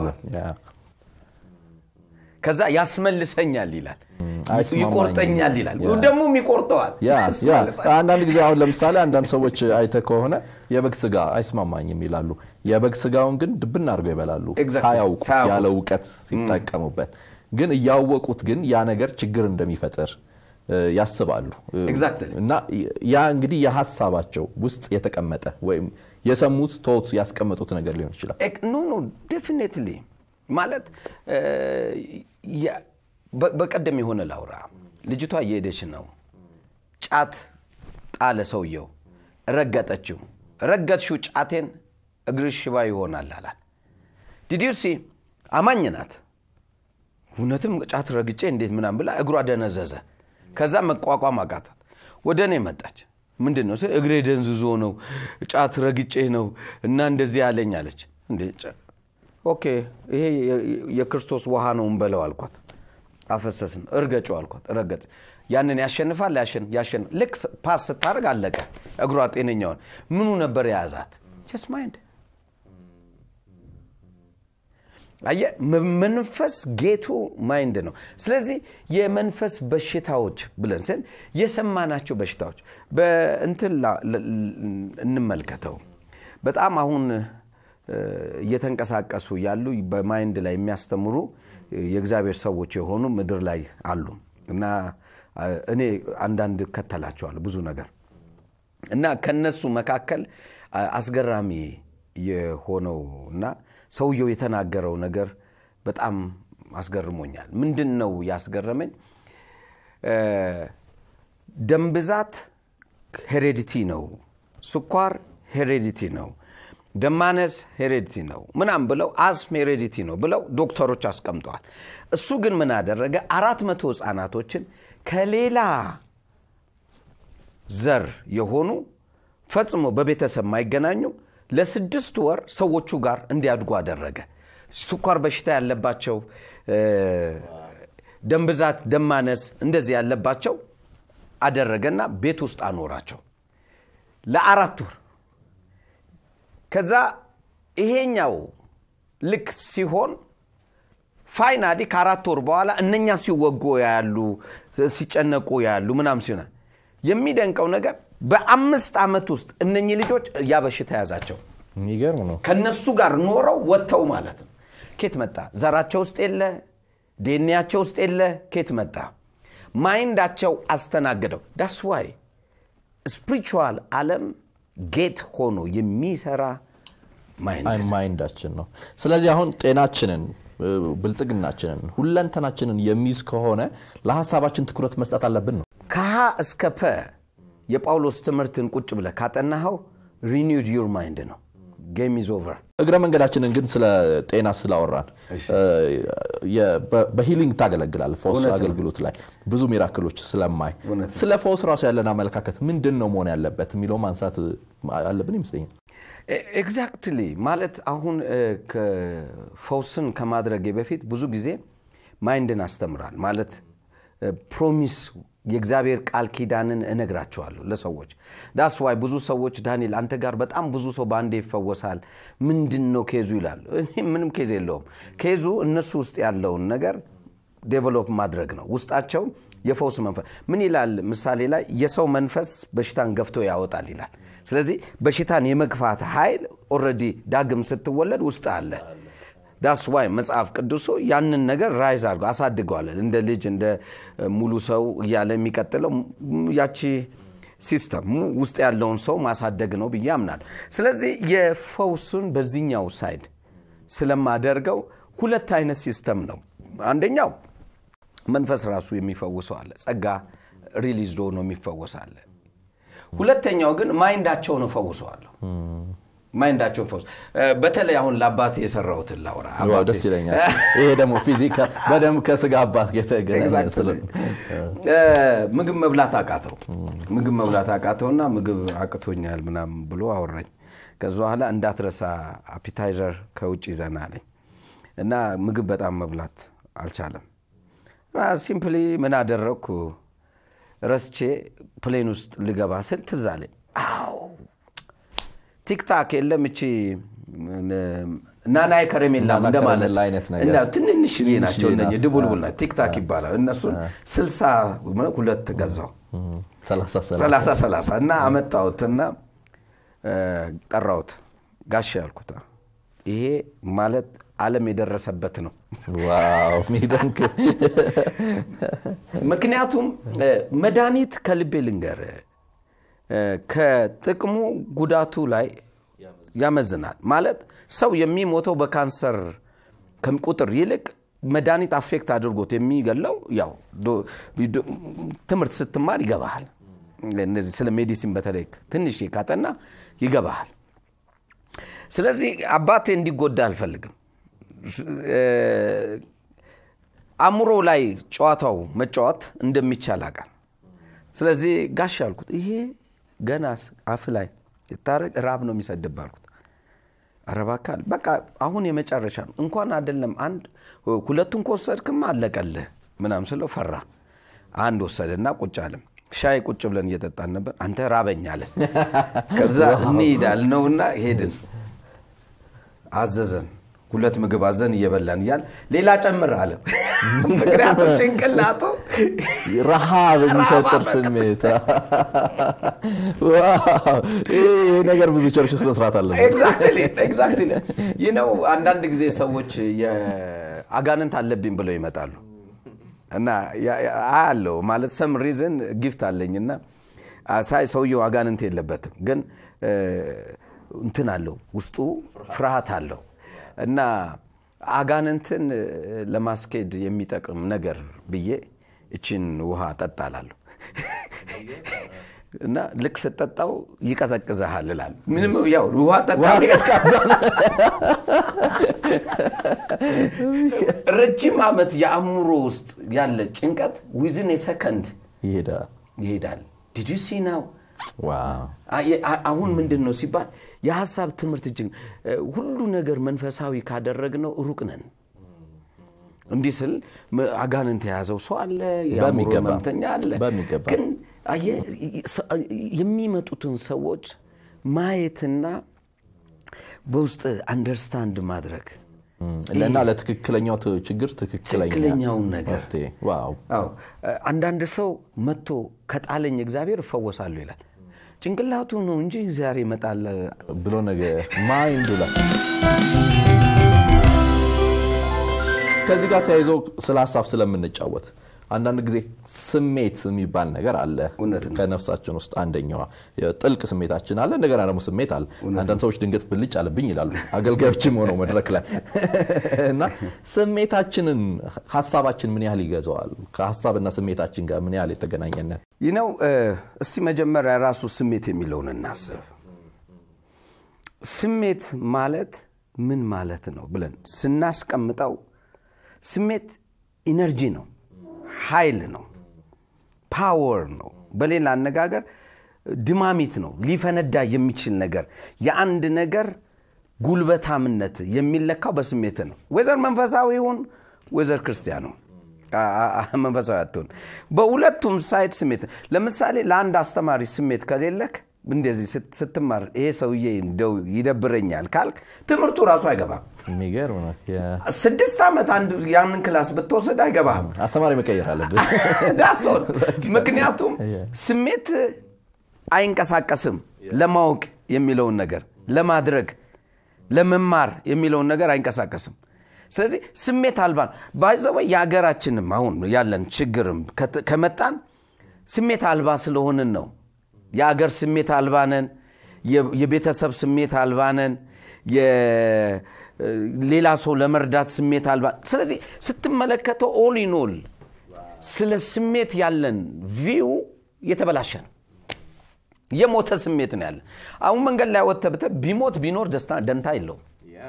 [SPEAKER 2] ከዛ ያስመልሰኛል ይላል ይቆርጠኛል ይላል ደግሞም ይቆርጠዋል
[SPEAKER 1] አንዳንድ ጊዜ አሁን ለምሳሌ አንዳንድ ሰዎች አይተ ከሆነ የበግ ስጋ አይስማማኝም ይላሉ የበግ ስጋውን ግን ድብና አድርገው ይበላሉ ሳያውቁ ያለ እውቀት ሲጠቀሙበት ግን እያወቁት ግን ያ ነገር ችግር እንደሚፈጥር ያስባሉ እና ያ እንግዲህ የሀሳባቸው ውስጥ የተቀመጠ ወይም የሰሙት ቶት ያስቀመጡት ነገር ሊሆን ይችላል
[SPEAKER 2] ኖ ኖ ዴፊኔትሊ ማለት በቀደም የሆነ ላውራ ልጅቷ እየሄደች ነው ጫት ጣለ ሰውየው ረገጠችው ረገጥሽው ጫቴን እግርሽ ሽባ ይሆናል አላል ዲዲሲ አማኝ ናት እውነትም ጫት ረግጬ እንዴት ምናም ብላ እግሯ ደነዘዘ ከዛ መቋቋም አቃታት ወደ እኔ መጣች ምንድን ነው ስል እግሬ ደንዝዞ ነው ጫት ረግጬ ነው እና እንደዚህ ያለኝ አለች ኦኬ ይሄ የክርስቶስ ውሃ ነው እንበለው አልኳት አፈሰስን እርገጩ አልኳት ረገጥ ያንን ያሸንፋል ያሸን ልክ ፓስ ስታደርግ አለቀ እግሯ ጤነኛውን ምኑ ነበር የያዛት ጀስ ማይንድ አየ መንፈስ ጌቱ ማይንድ ነው ስለዚህ የመንፈስ በሽታዎች ብለን ስን የሰማናቸው በሽታዎች በእንትን እንመልከተው በጣም አሁን እየተንቀሳቀሱ ያሉ በማይንድ ላይ የሚያስተምሩ የእግዚአብሔር ሰዎች የሆኑ ምድር ላይ አሉ እና እኔ አንዳንድ እከተላቸዋለሁ ብዙ ነገር እና ከነሱ መካከል አስገራሚ የሆነው እና ሰውየው የተናገረው ነገር በጣም አስገርሞኛል ምንድን ነው ያስገረመኝ ደም ብዛት ሄሬዲቲ ነው ስኳር ሄሬዲቲ ነው ደማነስ ሄሬዲቲ ነው ምናም ብለው አስም ሄሬዲቲ ነው ብለው ዶክተሮች አስቀምጠዋል እሱ ግን ምን አደረገ አራት መቶ ህፃናቶችን ከሌላ ዘር የሆኑ ፈጽሞ በቤተሰብ ማይገናኙ ለስድስት ወር ሰዎቹ ጋር እንዲያድጉ አደረገ ስኳር በሽታ ያለባቸው ደም ብዛት ደማነስ እንደዚህ ያለባቸው አደረገና ቤት ውስጥ አኖራቸው ለአራት ወር ከዛ ይሄኛው ልክ ሲሆን ፋይናሊ ከአራት ወር በኋላ እነኛ ሲወጉ ያሉ ሲጨነቁ ያሉ ምናም ሲሆነ የሚደንቀው ነገር በአምስት ዓመት ውስጥ እነኚህ ልጆች ያ በሽታ ያዛቸው
[SPEAKER 1] የሚገርም ነው
[SPEAKER 2] ከነሱ ጋር ኖረው ወጥተው ማለት ነው ኬት መጣ ዘራቸው ውስጥ የለ ዴኒያቸው ውስጥ የለ ኬት መጣ ማይንዳቸው አስተናገደው ዳስ ዋይ ስፕሪቹዋል አለም ጌት ሆኖ የሚሰራ ማይንድ
[SPEAKER 1] ማይንዳችን ነው ስለዚህ አሁን ጤናችንን ብልጽግናችንን ሁለንተናችንን የሚይዝ ከሆነ ለሀሳባችን ትኩረት መስጠት አለብን ነው
[SPEAKER 2] ከሀ እስከ ፐ የጳውሎስ ትምህርትን ቁጭ ብለ ካጠናኸው ሪኒውድ ዩር ማይንድ ነው ጌም ኢዝ ኦቨር
[SPEAKER 1] እግረ መንገዳችንን ግን ስለ ጤና ስላወራን በሂሊንግ ታገለግላል ፈውስ አገልግሎት ላይ ብዙ ሚራክሎች ስለማይ ስለ ፈውስ ራሱ ያለን አመለካከት ምንድን ነው መሆን ያለበት የሚለው ማንሳት አለብን ይመስለኛል
[SPEAKER 2] ኤግዛክትሊ ማለት አሁን ፈውስን ከማድረጌ በፊት ብዙ ጊዜ ማይንድን አስተምራል ማለት ፕሮሚስ የእግዚአብሔር ቃል ኪዳንን እነግራቸዋለሁ ለሰዎች ዳስ ዋይ ብዙ ሰዎች ዳንኤል አንተ ጋር በጣም ብዙ ሰው በአንዴ ይፈወሳል ምንድን ነው ኬዙ ይላሉ ምንም ኬዝ የለውም ኬዙ እነሱ ውስጥ ያለውን ነገር ዴቨሎፕ ማድረግ ነው ውስጣቸው የፈውስ መንፈስ ምን ይላል ምሳሌ ላይ የሰው መንፈስ በሽታን ገፍቶ ያወጣል ይላል ስለዚህ በሽታን የመግፋት ኃይል ኦረዲ ዳግም ስትወለድ ውስጥ አለ ዳስ ዋይ መጽሐፍ ቅዱሱ ያንን ነገር ራይዝ አድርጎ አሳድገዋለን እንደ ልጅ እንደ ሙሉ ሰው እያለ የሚቀጥለው ያቺ ሲስተም ውስጥ ያለውን ሰው ማሳደግ ነው ብዬ አምናል ስለዚህ የፈውሱን በዚህኛው ሳይድ ስለማደርገው ሁለት አይነት ሲስተም ነው አንደኛው መንፈስ ራሱ የሚፈውሰው አለ ጸጋ ሪሊዝ ሆኖ የሚፈወሳለ ሁለተኛው ግን ማይንዳቸውን እፈውሰዋለሁ ማይንዳቸውን ፈውስ በተለይ አሁን ለአባት የሰራውትን ላውራ
[SPEAKER 1] ደስ ይለኛል ይሄ ደግሞ ፊዚካ በደንብ ከስጋ አባት የተገናኘ
[SPEAKER 2] ምግብ መብላት አቃተው ምግብ መብላት አቃተውና ምግብ አቅቶኛል ምናም ብሎ አወራኝ ከዚ በኋላ እንዳትረሳ አፒታይዘር ከውጭ ይዘና አለኝ እና ምግብ በጣም መብላት አልቻለም ሲምፕሊ ምን አደረግኩ ረስቼ ፕሌን ውስጥ ልገባ ስል ትዝ አለኝ አዎ ቲክታክ የለም እቺ ናናይ ከረሜላ እንደማለት ትንንሽ ናቸው እነ ድቡልቡል ቲክታክ ይባላል እነሱን ስልሳ ሁለት ገዛው ሰላሳ ሰላሳ እና አመጣሁትና ጠራሁት ጋሽ ያልኩት ይሄ ማለት አለም የደረሰበት ነው
[SPEAKER 1] ሚደንክ
[SPEAKER 2] ምክንያቱም መድኃኒት ከልቤ ልንገር ከጥቅሙ ጉዳቱ ላይ ያመዝናል ማለት ሰው የሚሞተው በካንሰር ቁጥር ይልቅ መድኃኒት አፌክት አድርጎት የሚገለው ያው ትምህርት ስትማር ይገባሃል እነዚህ ስለ ሜዲሲን በተለይ ትንሽ ካጠና ይገባሃል ስለዚህ አባቴ እንዲጎዳ አልፈልግም አእምሮ ላይ ጨዋታው መጫወት እንደሚቻል አቃል ስለዚህ ጋሽ አልኩት ይሄ ገና አፍ ላይ ስታረግ ራብ ነው የሚሰድብ አልኩት ኧረ እባክህ አለ። በቃ አሁን የመጨረሻ ነው እንኳን አይደለም አንድ ሁለቱን ከወሰድክም አለቀልህ ምናም ስለው ፈራ አንድ ወሰደና ቁጭ አለም ሻይ ቁጭ ብለን እየጠጣን ነበር አንተ ራበኝ አለን ከዛ እንሂድ አልነውና ሄድን አዘዘን ሁለት ምግብ አዘን እየበላን እያል ሌላ ጨምር አለ ምክንያቱም ጭንቅላቱ
[SPEAKER 1] ረሃብ የሚፈጥር ስሜት ይህ ነገር ብዙ ቸርች ውስጥ መስራት አለበት
[SPEAKER 2] ኤግዛክትሊ ይህ ነው አንዳንድ ጊዜ ሰዎች አጋንንት አለብኝ ብለው ይመጣሉ እና አያለው ማለት ሰም ሪዝን ጊፍት አለኝ እና ሳይ ሰውየው አጋንንት የለበትም ግን እንትን አለው ውስጡ ፍርሃት አለው እና አጋንንትን ለማስኬድ የሚጠቅም ነገር ብዬ እችን ውሃ ጠጣላለሁ እና ልክ ስጠጣው ይቀዘቅዘሃል እላል ምንም ያው ውሃ ጠጣ ረጅም ዓመት የአእምሮ ውስጥ ያለ ጭንቀት ዊዝን የሰከንድ
[SPEAKER 1] ይሄዳል
[SPEAKER 2] ይሄዳል ዲድ ሲ ናው
[SPEAKER 1] ዋው
[SPEAKER 2] አሁን ምንድን ነው ሲባል የሀሳብ ትምህርት እጅግ ሁሉ ነገር መንፈሳዊ ካደረግነው ሩቅ ነን እንዲህ ስል አጋንንት የያዘው ሰው አለ የአእምሮ
[SPEAKER 1] በሚገባ።
[SPEAKER 2] ህመምተኛ አለ
[SPEAKER 1] በሚገባ።
[SPEAKER 2] ግን አየህ፣ የሚመጡትን ሰዎች ማየትና በውስጥ አንደርስታንድ ማድረግ
[SPEAKER 1] እና ለትክክለኛው ት- ችግር ትክክለኛ
[SPEAKER 2] ትክክለኛውን ነገር
[SPEAKER 1] መፍትሄ ዋው
[SPEAKER 2] አዎ አንዳንድ ሰው መጥቶ ከጣለኝ እግዚአብሔር እፈወሳለሁ ይላል ጭንቅላቱ ነው እንጂ እግዚአብሔር ይመጣል
[SPEAKER 1] ብሎ ነገ ማይንዱ ላይ ከዚህ ጋር ተያይዞ ስለ ሀሳብ ስለምንጫወት አንዳንድ ጊዜ ስሜት የሚባል ነገር አለ
[SPEAKER 2] እውነት ነው።
[SPEAKER 1] ከነፍሳችን ውስጥ አንደኛዋ ጥልቅ ስሜታችን አለ እንደገና ደግሞ ስሜት አለ አንዳንድ ሰዎች ድንገት ብልጭ አለብኝ ይላሉ አገልጋዮችም ሆነው መድረክ ላይ እና ስሜታችንን ሀሳባችን ምን ያህል ይገዛዋል ከሀሳብና ስሜታችን ጋር ምን ያህል የተገናኘነት
[SPEAKER 2] ይህ ነው እስቲ መጀመሪያ ራሱ ስሜት የሚለውን እናስብ ስሜት ማለት ምን ማለት ነው ብለን ስናስቀምጠው ስሜት ኢነርጂ ነው ኃይል ነው ፓወር ነው በሌላ አነጋገር ድማሚት ነው ሊፈነዳ የሚችል ነገር የአንድ ነገር ጉልበታምነት የሚለካው በስሜት ነው ወይዘር መንፈሳዊ ይሁን ወይዘር ክርስቲያኑ መንፈሳዊ አትሆን በሁለቱም ሳይድ ስሜት ለምሳሌ ለአንድ አስተማሪ ስሜት ከሌለክ እንደዚህ ስት- ስትማር ይሄ ሰውዬ እንደው ይደብረኛል ካልክ ትምህርቱ ራሱ አይገባም
[SPEAKER 1] የሚገርም ነው የ-
[SPEAKER 2] ስድስት ዓመት አንድ ያንን ክላስ ብትወስድ አይገባህም
[SPEAKER 1] አስተማሪ መቀየር አለብን
[SPEAKER 2] ዳሶን ምክንያቱም ስሜት አይንቀሳቀስም ለማወቅ የሚለውን ነገር ለማድረግ ለመማር የሚለውን ነገር አይንቀሳቀስም ስለዚህ ስሜት አልባ ባይዘወ የሀገራችንም አሁን ያለን ችግርም ከት- ከመጣን ስሜት አልባ ስለሆንን ነው የአገር ስሜት አልባ ነን የ- የቤተሰብ ስሜት አልባ ነን የ- ሌላ ሰው ለመርዳት ስሜት አልባ ስለዚህ ስትመለከተው ኦል ኢን ኦል ስለ ስሜት ያለን ቪው የተበላሸ ነው የሞተ ስሜት ነው ያለን አሁን መንገድ ላይ ወጥተህ ብትል ቢሞት ቢኖር ደስታ ደንታ የለውም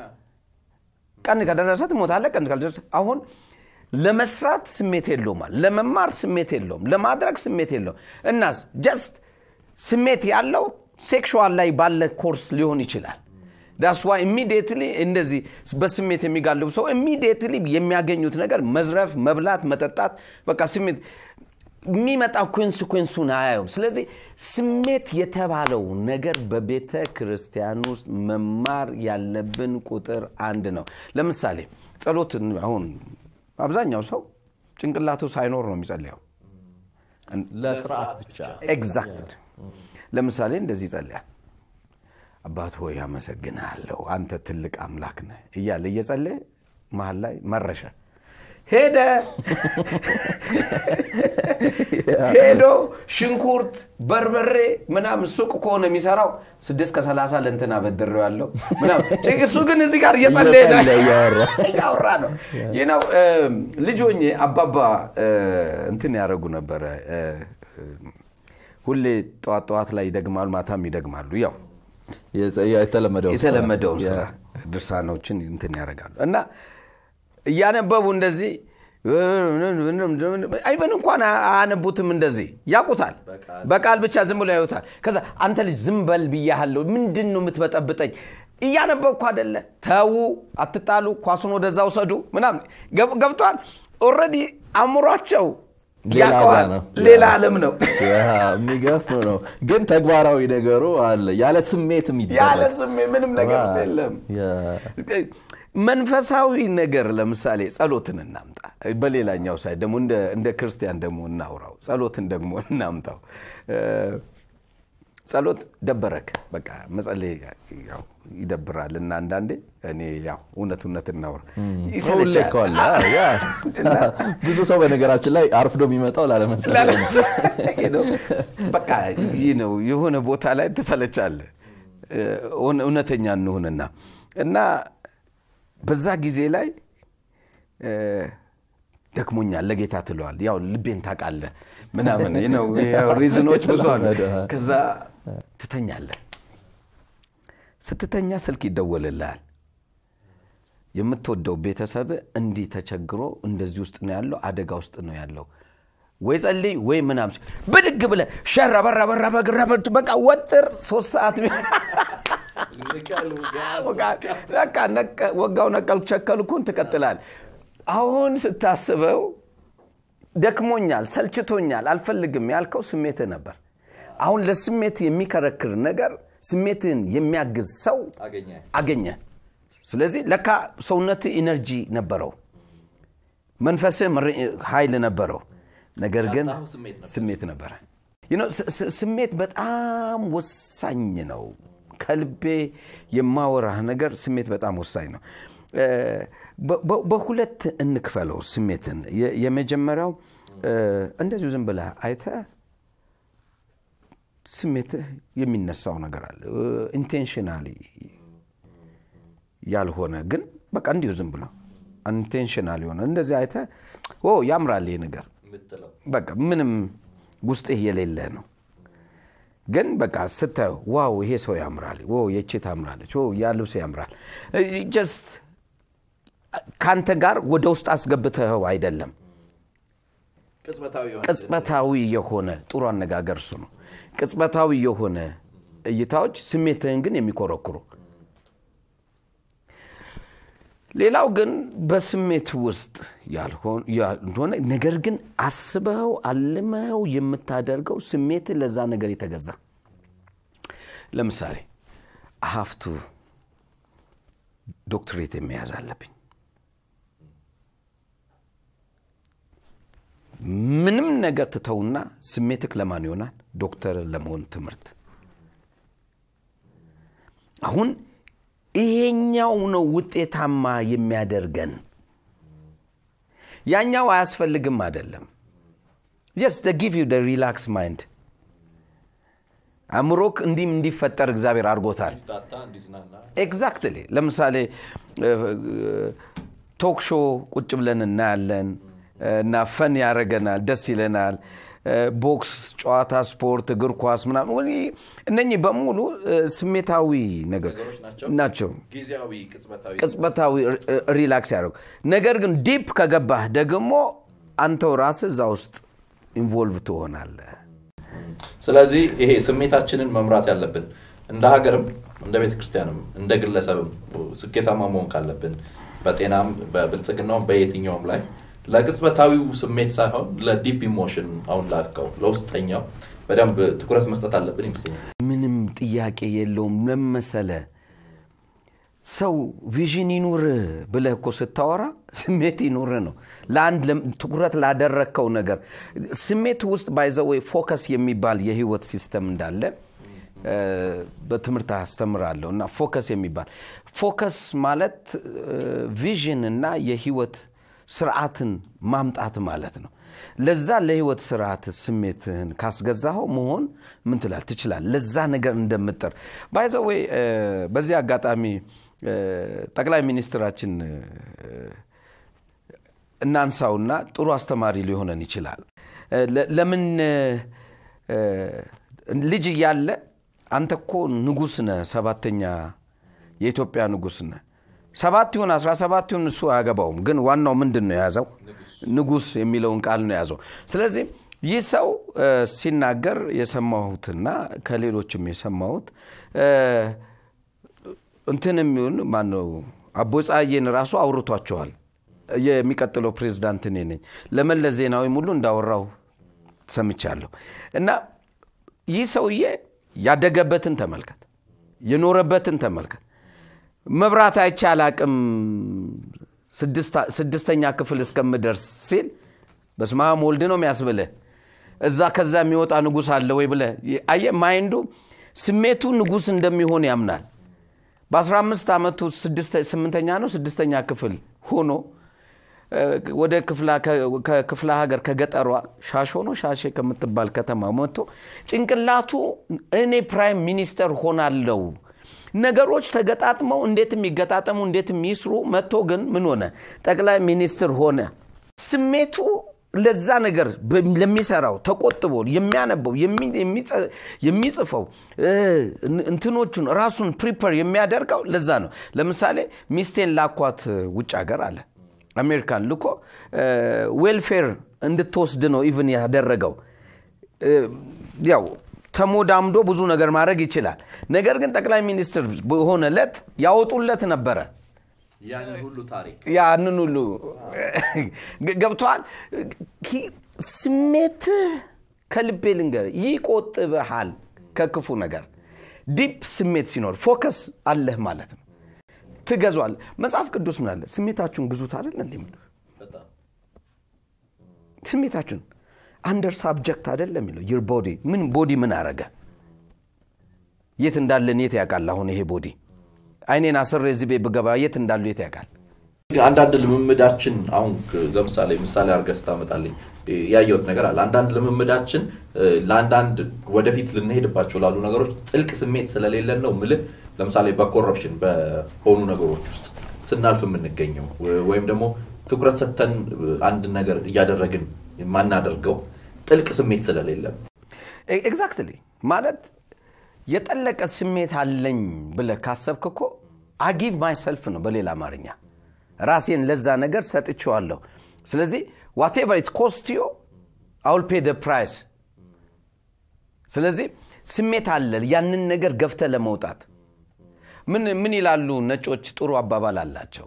[SPEAKER 2] ቀን ከደረሰ ትሞታለህ ቀን ካልደረሰ አሁን ለመስራት ስሜት የለውም አለ። ለመማር ስሜት የለውም ለማድረግ ስሜት የለውም እናስ ጀስት ስሜት ያለው ሴክሹዋል ላይ ባለ ኮርስ ሊሆን ይችላል ዳስዋ ኢሚዲየትሊ እንደዚህ በስሜት የሚጋልቡ ሰው ኢሚዲየትሊ የሚያገኙት ነገር መዝረፍ መብላት መጠጣት በቃ ስሜት የሚመጣው ኮንስኮንሱን አያዩም ስለዚህ ስሜት የተባለው ነገር በቤተ ክርስቲያን ውስጥ መማር ያለብን ቁጥር አንድ ነው ለምሳሌ ጸሎት አሁን አብዛኛው ሰው ጭንቅላቱ ሳይኖር ነው የሚጸልየው
[SPEAKER 1] ለስርዓት ብቻ
[SPEAKER 2] ኤግዛክት ለምሳሌ እንደዚህ ይጸልያል አባት ሆይ አመሰግንሃለሁ አንተ ትልቅ አምላክ ነህ እያለ እየጸለየ መሀል ላይ መረሸ ሄደ ሄዶ ሽንኩርት በርበሬ ምናምን ሱቅ ከሆነ የሚሰራው ስድስት ከሰላሳ ለእንትና በድሬው ያለው እሱ ግን እዚህ ጋር እየጸለየ ነው
[SPEAKER 1] እየጸለየ እያወራ።
[SPEAKER 2] እያወራ ነው ይህ ነው ልጅ ሆኜ አባባ እ፣ እንትን ያደረጉ ነበረ እ፣ ሁሌ ጠዋት ጠዋት ላይ ይደግማሉ ማታም ይደግማሉ ያው
[SPEAKER 1] የጸ- የተለመደው
[SPEAKER 2] የተለመደውን ስራ ድርሳኖችን እንትን ያደርጋሉ እና እያነበቡ እንደዚህ አይበን እንኳን አያነቡትም እንደዚህ ያውቁታል በቃል ብቻ ዝም ብሎ ያዩታል ከዛ አንተ ልጅ ዝም በል ብያሃለሁ ምንድን ነው የምትበጠብጠኝ እያነበብኩ አደለ ተዉ አትጣሉ ኳሱን ወደዛ ውሰዱ ምናምን ገብቷል ኦረዲ አእምሯቸው ያውቀዋል ሌላ ዓለም ነው
[SPEAKER 1] የሚገፍ ነው ግን ተግባራዊ ነገሩ አለ ያለ ስሜት
[SPEAKER 2] ያለ ስሜት ምንም ነገር የለም መንፈሳዊ ነገር ለምሳሌ ጸሎትን እናምጣ በሌላኛው ሳይ ደግሞ እንደ ክርስቲያን ደግሞ እናውራው ጸሎትን ደግሞ እናምጣው ጸሎት ደበረክ በቃ መጸለይ ይደብራል እና አንዳንዴ እኔ ያው እውነት እውነት እናውራ
[SPEAKER 1] ይሰለቻል ብዙ ሰው በነገራችን ላይ አርፍዶ የሚመጣው ላለመጸለይ
[SPEAKER 2] በቃ ይህ ነው የሆነ ቦታ ላይ ትሰለቻለ እውነተኛ እንሁንና እና በዛ ጊዜ ላይ ደክሞኛል ለጌታ ትለዋል ያው ልቤን ታቃለ ምናምን ነው ሪዝኖች ብዙ አሉ ከዛ ትተኛለ ስትተኛ ስልክ ይደወልልሃል የምትወደው ቤተሰብ እንዲህ ተቸግሮ እንደዚህ ውስጥ ነው ያለው አደጋ ውስጥ ነው ያለው ወይ ጸልይ ወይ ምናም ብድግ ብለ ሸራ በራ በራ በግራ በቃ ወጥር ሶስት ሰዓት ወጋው ነቀልኩ ቸከልኩን ትቀጥላል አሁን ስታስበው ደክሞኛል ሰልችቶኛል አልፈልግም ያልከው ስሜትህ ነበር አሁን ለስሜት የሚከረክር ነገር ስሜትን የሚያግዝ ሰው አገኘ ስለዚህ ለካ ሰውነት ኢነርጂ ነበረው መንፈስህ ኃይል ነበረው ነገር ግን ስሜት ነበረ ስሜት በጣም ወሳኝ ነው ከልቤ የማወራህ ነገር ስሜት በጣም ወሳኝ ነው በሁለት እንክፈለው ስሜትን የመጀመሪያው እንደዚሁ ዝም ብለህ አይተ ስሜትህ የሚነሳው ነገር አለ ኢንቴንሽናሊ ያልሆነ ግን በቃ እንዲሁ ዝም ብሎ ኢንቴንሽናል የሆነ እንደዚህ አይተ ያምራል ይህ ነገር በቃ ምንም ውስጥህ የሌለ ነው ግን በቃ ስታየው ዋው ይሄ ሰው ያምራል የቼ ታምራለች ያ ልብስ ያምራል ጀስት ከአንተ ጋር ወደ ውስጥ አስገብተኸው አይደለም ቅጽበታዊ የሆነ ጥሩ አነጋገር እሱ ነው ቅጽበታዊ የሆነ እይታዎች ስሜትህን ግን የሚኮረኩሩ ሌላው ግን በስሜት ውስጥ ያልሆነ ነገር ግን አስበኸው አልመኸው የምታደርገው ስሜት ለዛ ነገር የተገዛ ለምሳሌ አሀፍቱ ዶክትሬት የሚያዝ አለብኝ ምንም ነገር ትተውና ስሜትክ ለማን ይሆናል ዶክተር ለመሆን ትምህርት አሁን ይሄኛው ነው ውጤታማ የሚያደርገን ያኛው አያስፈልግም አይደለም የስ ጊቭ ዩ ሪላክስ ማይንድ አእምሮክ እንዲህም እንዲፈጠር እግዚአብሔር አድርጎታል ኤግዛክትሊ ለምሳሌ ቶክ ሾ ቁጭ ብለን እናያለን እና ፈን ያደረገናል ደስ ይለናል ቦክስ ጨዋታ ስፖርት እግር ኳስ ምናምን እነኚህ በሙሉ ስሜታዊ ነገር ናቸው ቅጽበታዊ ሪላክስ ያደረጉ ነገር ግን ዲፕ ከገባህ ደግሞ አንተው ራስ እዛ ውስጥ ኢንቮልቭ ትሆናለ
[SPEAKER 1] ስለዚህ ይሄ ስሜታችንን መምራት ያለብን እንደ ሀገርም እንደ ቤተ ክርስቲያንም እንደ ግለሰብም ስኬታማ መሆን ካለብን በጤናም በብልጽግናውም በየትኛውም ላይ ለቅጽበታዊው ስሜት ሳይሆን ለዲፕ ኢሞሽን አሁን ላልከው ለውስጠኛው በደንብ ትኩረት መስጠት አለብን ይመስለኛል
[SPEAKER 2] ምንም ጥያቄ የለውም ለመሰለ ሰው ቪዥን ይኑር ብለህ እኮ ስታወራ ስሜት ይኑር ነው ለአንድ ትኩረት ላደረግከው ነገር ስሜት ውስጥ ባይዘወይ ፎከስ የሚባል የህይወት ሲስተም እንዳለ በትምህርት አስተምራለሁ እና ፎከስ የሚባል ፎከስ ማለት ቪዥን እና የህይወት ስርዓትን ማምጣት ማለት ነው ለዛ ለህይወት ስርዓት ስሜትህን ካስገዛኸው መሆን ምን ትላል ትችላል ለዛ ነገር እንደምጥር ባይዘወይ በዚህ አጋጣሚ ጠቅላይ ሚኒስትራችን እናንሳውና ጥሩ አስተማሪ ሊሆነን ይችላል ለምን ልጅ እያለ አንተ እኮ ንጉስ ነ ሰባተኛ የኢትዮጵያ ንጉስ ነ ሰባት ይሁን አስራ ሰባት ይሁን እሱ አያገባውም ግን ዋናው ምንድን ነው የያዘው ንጉስ የሚለውን ቃል ነው የያዘው ስለዚህ ይህ ሰው ሲናገር የሰማሁትና ከሌሎችም የሰማሁት እንትን የሚሆን ማነው አቦ ፀሐዬን ራሱ አውርቷቸዋል። የሚቀጥለው ፕሬዝዳንት እኔ ነኝ ለመለስ ዜናዊ ሙሉ እንዳወራው ሰምቻለሁ። እና ይህ ሰውዬ ያደገበትን ተመልከት፣ የኖረበትን ተመልከት። መብራት አይቼ አላቅም ስድስተኛ ክፍል እስከምደርስ ሲል በስመ አብ ወልድ ነው የሚያስብልህ። እዛ ከዛ የሚወጣ ንጉሥ አለ ወይ ብለህ አየህ፣ ማይንዱ ስሜቱ ንጉሥ እንደሚሆን ያምናል። በ15 ዓመቱ ስምንተኛ ነው ስድስተኛ ክፍል ሆኖ ወደ ከክፍለ ሀገር ከገጠሯ ሻሾ ነው ሻሼ ከምትባል ከተማ መጥቶ ጭንቅላቱ እኔ ፕራይም ሚኒስተር ሆናለው ነገሮች ተገጣጥመው እንዴት የሚገጣጠሙ እንዴት የሚስሩ መጥቶ ግን ምን ሆነ ጠቅላይ ሚኒስትር ሆነ ስሜቱ ለዛ ነገር ለሚሰራው ተቆጥቦ የሚያነበው የሚጽፈው እንትኖቹን ራሱን ፕሪፐር የሚያደርገው ለዛ ነው ለምሳሌ ሚስቴን ላኳት ውጭ ሀገር አለ አሜሪካን ልኮ ዌልፌር እንድትወስድ ነው ኢቭን ያደረገው ያው ተሞዳምዶ ብዙ ነገር ማድረግ ይችላል ነገር ግን ጠቅላይ ሚኒስትር በሆነለት ያወጡለት ነበረ
[SPEAKER 1] ያንን ሁሉ ታሪክ
[SPEAKER 2] ያንን ሁሉ ገብተዋል ስሜትህ ከልቤ ልንገር ይቆጥብሃል ከክፉ ነገር ዲፕ ስሜት ሲኖር ፎከስ አለህ ማለት ነው ትገዟል መጽሐፍ ቅዱስ ምን አለ ስሜታችሁን ግዙት አይደል እንዲ ስሜታችሁን አንደር ሳብጀክት አይደለም የሚለው ይር ቦዲ ምን ቦዲ ምን አረገ የት እንዳለን የት ያውቃል አሁን ይሄ ቦዲ አይኔን አስሬ እዚህ ቤት ብገባ የት እንዳሉ የት ያውቃል
[SPEAKER 1] አንዳንድ ልምምዳችን አሁን ለምሳሌ ምሳሌ አድርገህ ስታመጣልኝ ያየሁት ነገር አለ አንዳንድ ልምምዳችን ለአንዳንድ ወደፊት ልንሄድባቸው ላሉ ነገሮች ጥልቅ ስሜት ስለሌለን ነው ምልህ ለምሳሌ በኮረፕሽን በሆኑ ነገሮች ውስጥ ስናልፍ የምንገኘው ወይም ደግሞ ትኩረት ሰጥተን አንድ ነገር እያደረግን የማናደርገው ጥልቅ ስሜት ስለሌለን
[SPEAKER 2] ኤግዛክትሊ ማለት የጠለቀ ስሜት አለኝ ብለ ካሰብክ እኮ አጊቭ ማይሰልፍ ነው በሌላ አማርኛ ራሴን ለዛ ነገር ሰጥቼዋለሁ ስለዚህ ዋቴቨር ኢት ኮስትዮ አውል ፔ ፕራይስ ስለዚህ ስሜት አለ ያንን ነገር ገፍተ ለመውጣት ምን ምን ይላሉ ነጮች ጥሩ አባባል አላቸው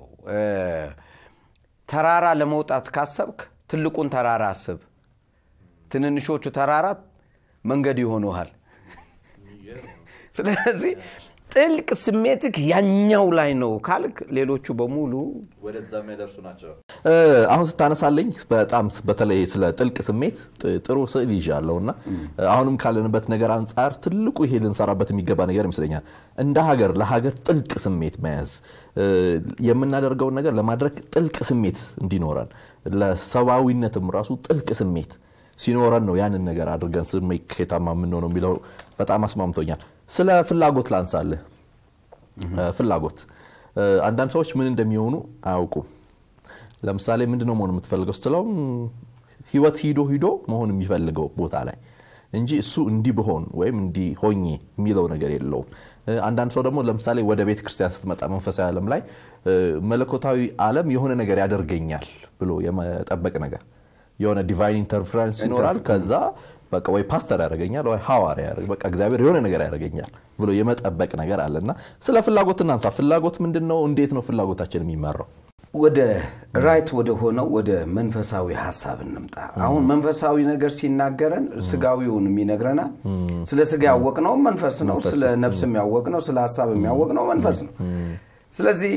[SPEAKER 2] ተራራ ለመውጣት ካሰብክ ትልቁን ተራራ አስብ ትንንሾቹ ተራራት መንገድ ይሆኑሃል ስለዚህ ጥልቅ ስሜትክ ያኛው ላይ ነው ካልክ ሌሎቹ በሙሉ
[SPEAKER 1] ወደዛ የሚያደርሱ ናቸው አሁን ስታነሳለኝ በጣም በተለይ ስለ ጥልቅ ስሜት ጥሩ ስዕል ይዣለሁ እና አሁንም ካለንበት ነገር አንጻር ትልቁ ይሄ ልንሰራበት የሚገባ ነገር ይመስለኛል እንደ ሀገር ለሀገር ጥልቅ ስሜት መያዝ የምናደርገውን ነገር ለማድረግ ጥልቅ ስሜት እንዲኖረን ለሰብአዊነትም ራሱ ጥልቅ ስሜት ሲኖረን ነው ያንን ነገር አድርገን ስሜታማ የምንሆነው የሚለው በጣም አስማምቶኛል ስለ ፍላጎት ላንሳልህ ፍላጎት አንዳንድ ሰዎች ምን እንደሚሆኑ አያውቁም ለምሳሌ ምንድነው መሆን የምትፈልገው ስትለው ህይወት ሂዶ ሂዶ መሆን የሚፈልገው ቦታ ላይ እንጂ እሱ እንዲህ ብሆን ወይም እንዲህ ሆኜ የሚለው ነገር የለውም አንዳንድ ሰው ደግሞ ለምሳሌ ወደ ቤተ ክርስቲያን ስትመጣ መንፈሳዊ ዓለም ላይ መለኮታዊ ዓለም የሆነ ነገር ያደርገኛል ብሎ የመጠበቅ ነገር የሆነ ዲቫይን ኢንተርፈረንስ ይኖራል ከዛ በቃ ወይ ፓስተር ያደርገኛል ወይ ሐዋርያ በቃ እግዚአብሔር የሆነ ነገር ያደርገኛል ብሎ የመጠበቅ ነገር አለ እና ስለ ፍላጎት እናንሳ ፍላጎት ምንድን ነው እንዴት ነው ፍላጎታችን የሚመራው
[SPEAKER 2] ወደ ራይት ወደ ሆነው ወደ መንፈሳዊ ሀሳብ እንምጣ አሁን መንፈሳዊ ነገር ሲናገረን ስጋዊውን ይነግረናል ስለ ስጋ ያወቅነው መንፈስ ነው ስለ ነፍስ የሚያወቅ ነው ስለ ሀሳብ የሚያወቅ ነው መንፈስ ነው ስለዚህ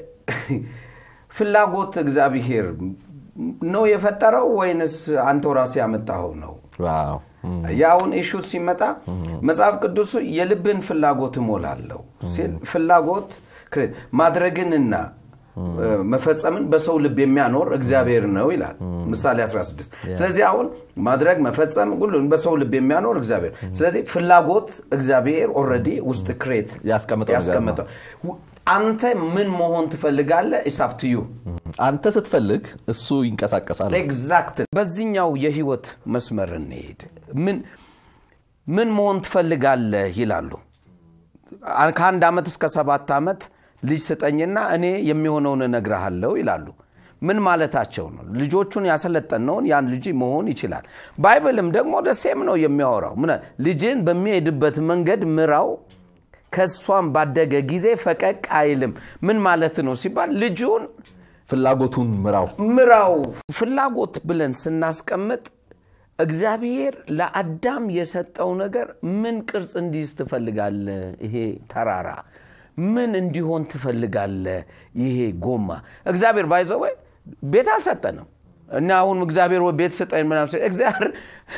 [SPEAKER 2] ፍላጎት እግዚአብሔር ነው የፈጠረው ወይንስ አንተው ራስ ያመጣኸው ነው የአሁን ኢሹ ሲመጣ መጽሐፍ ቅዱሱ የልብን ፍላጎት እሞላለሁ ሲል ፍላጎት ማድረግንና መፈጸምን በሰው ልብ የሚያኖር እግዚአብሔር ነው ይላል ምሳሌ 16 ስለዚህ አሁን ማድረግ መፈጸም ሁሉን በሰው ልብ የሚያኖር እግዚአብሔር ስለዚህ ፍላጎት እግዚአብሔር ኦረዲ ውስጥ ክሬት ያስቀመጠው አንተ ምን መሆን ትፈልጋለ ኢሳፕትዩ
[SPEAKER 1] አንተ ስትፈልግ እሱ ይንቀሳቀሳል
[SPEAKER 2] ኤግዛክት በዚህኛው የህይወት መስመር እንሄድ ምን ምን መሆን ትፈልጋለህ ይላሉ ከአንድ ዓመት እስከ ሰባት ዓመት ልጅ ስጠኝና እኔ የሚሆነውን እነግርሃለሁ ይላሉ ምን ማለታቸው ነው ልጆቹን ያሰለጠነውን ያን ልጅ መሆን ይችላል ባይብልም ደግሞ ደሴም ነው የሚያወራው ልጅን በሚሄድበት መንገድ ምራው ከእሷም ባደገ ጊዜ ፈቀቅ አይልም ምን ማለት ነው ሲባል ልጁን
[SPEAKER 1] ፍላጎቱን ምራው
[SPEAKER 2] ምራው ፍላጎት ብለን ስናስቀምጥ እግዚአብሔር ለአዳም የሰጠው ነገር ምን ቅርጽ እንዲይዝ ትፈልጋለ ይሄ ተራራ ምን እንዲሆን ትፈልጋለ ይሄ ጎማ እግዚአብሔር ባይዘወ ቤት አልሰጠንም እና አሁን እግዚአብሔር ወይ ቤት ስጠኝ ምናምን ሲል እግዚአብሔር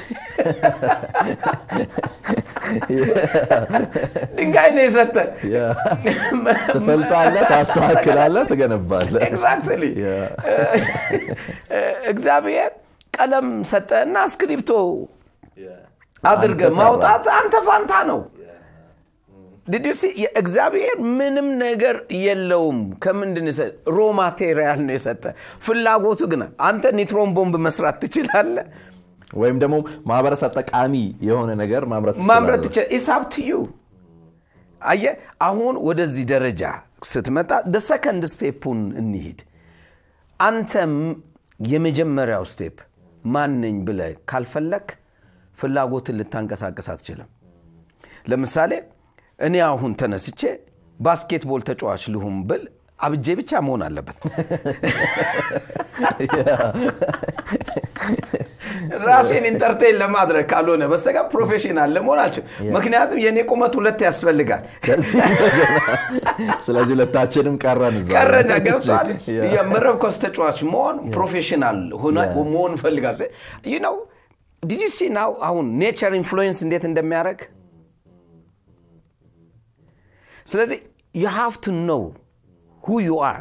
[SPEAKER 2] ድንጋይ ነው የሰጠን
[SPEAKER 1] ትፈልጣለህ ታስተካክላለህ ትገነባለህ
[SPEAKER 2] ኤግዛክትሊ እግዚአብሔር ቀለም ሰጠና እስክሪፕቶ አድርገ ማውጣት አንተ ፋንታ ነው እግዚአብሔር ምንም ነገር የለውም ከምንድን ሮ ማቴሪያል ነው የሰጠ ፍላጎቱ ግን አንተ ኒትሮን ቦምብ መስራት ትችላለ
[SPEAKER 1] ወይም ደግሞ ማህበረሰብ ጠቃሚ የሆነ ነገር ማምረት
[SPEAKER 2] ማምረት ትችላል ኢሳብትዩ አየ አሁን ወደዚህ ደረጃ ስትመጣ ሰከንድ ስቴፑን እንሂድ አንተ የመጀመሪያው ስቴፕ ማነኝ ብለ ካልፈለክ ፍላጎትን ልታንቀሳቀስ አትችልም ለምሳሌ እኔ አሁን ተነስቼ ባስኬትቦል ተጫዋች ልሁም ብል አብጄ ብቻ መሆን አለበት ራሴን ኢንተርቴን ለማድረግ ካልሆነ በስተቀር ፕሮፌሽናል ለመሆን አልችል ምክንያቱም የእኔ ቁመት ሁለት ያስፈልጋል
[SPEAKER 1] ስለዚህ ሁለታችንም ቀረን
[SPEAKER 2] ቀረን ገብቷል የመረብ ኳስ ተጫዋች መሆን ፕሮፌሽናል መሆን ፈልጋል ነው ዲድ ሲ ናው አሁን ኔቸር ኢንፍሉዌንስ እንዴት እንደሚያደርግ ስለዚህ ዩ ሃቭ ቱ ኖው ሁ ዩ አር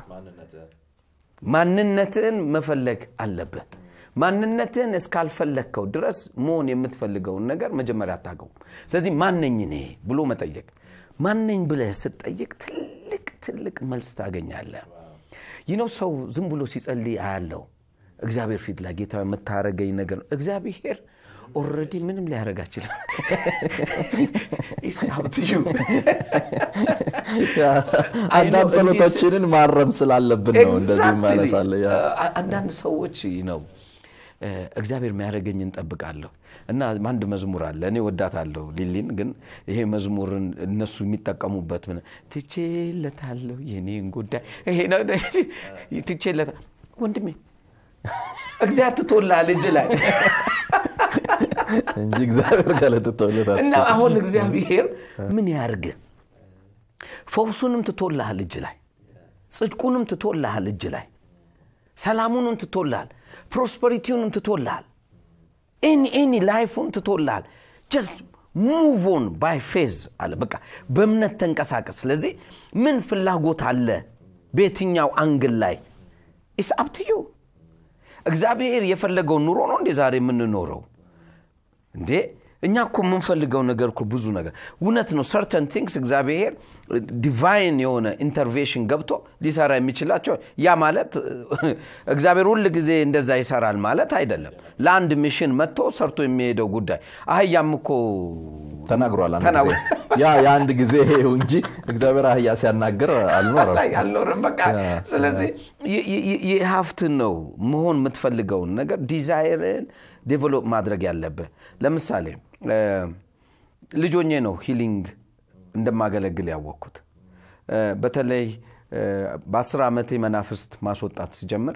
[SPEAKER 2] ማንነትህን መፈለግ አለብህ ማንነትህን እስካልፈለግከው ድረስ መሆን የምትፈልገውን ነገር መጀመሪያ አታገውም ስለዚህ ማነኝ እኔ ብሎ መጠየቅ ማነኝ ብለህ ስትጠይቅ ትልቅ ትልቅ መልስ ታገኛለህ ይነው ሰው ዝም ብሎ ሲጸልይ አያለው እግዚአብሔር ፊት ላይ ጌታ የምታረገኝ ነገር ነው እግዚአብሔር ኦረዲ ምንም ሊያደረግ አይችልም
[SPEAKER 1] አንዳንድ ጸሎቶችንን ማረም ስላለብን ነው እንደዚህ ማነሳለ
[SPEAKER 2] አንዳንድ ሰዎች ነው እግዚአብሔር የሚያደረገኝ እንጠብቃለሁ እና አንድ መዝሙር አለ እኔ ወዳታለሁ ሊሊን ግን ይሄ መዝሙርን እነሱ የሚጠቀሙበት ትቼለታለሁ የኔን ጉዳይ ትቼለታ ወንድሜ እግዚአብሔር ትቶልሃል እጅ ላይ
[SPEAKER 1] እንጂ እግዚአብሔር ገለጥቶለታል
[SPEAKER 2] እና አሁን እግዚአብሔር ምን ያርግ ፈውሱንም ትቶልሃል እጅ ላይ ጽድቁንም ትቶልሃል እጅ ላይ ሰላሙንም ትቶልሃል ፕሮስፐሪቲውንም ትቶልሃል ኤኒ ኤኒ ላይፉን ትቶልሃል ጀስት ሙቭ ኦን ባይ ፌዝ አለ በቃ በእምነት ተንቀሳቀስ ስለዚህ ምን ፍላጎት አለ በየትኛው አንግል ላይ ኢስ አፕትዩ እግዚአብሔር የፈለገውን ኑሮ ነው እንዴ ዛሬ የምንኖረው እንዴ እኛ እኮ የምንፈልገው ነገር እኮ ብዙ ነገር እውነት ነው ሰርተን ቲንግስ እግዚአብሔር ዲቫይን የሆነ ኢንተርቬንሽን ገብቶ ሊሰራ የሚችላቸው ያ ማለት እግዚአብሔር ሁል ጊዜ እንደዛ ይሰራል ማለት አይደለም ለአንድ ሚሽን መጥቶ ሰርቶ የሚሄደው ጉዳይ አህያም እኮ
[SPEAKER 1] ተናግሯል ያ የአንድ ጊዜ ይሄው እንጂ እግዚአብሔር አህያ ሲያናግር አልኖረም
[SPEAKER 2] አልኖርም በቃ ስለዚህ የሀፍትን ነው መሆን የምትፈልገውን ነገር ዲዛይርን ዴቨሎፕ ማድረግ ያለብህ ለምሳሌ ልጆኜ ነው ሂሊንግ እንደማገለግል ያወቅኩት በተለይ በአስር ዓመቴ መናፍስት ማስወጣት ሲጀምር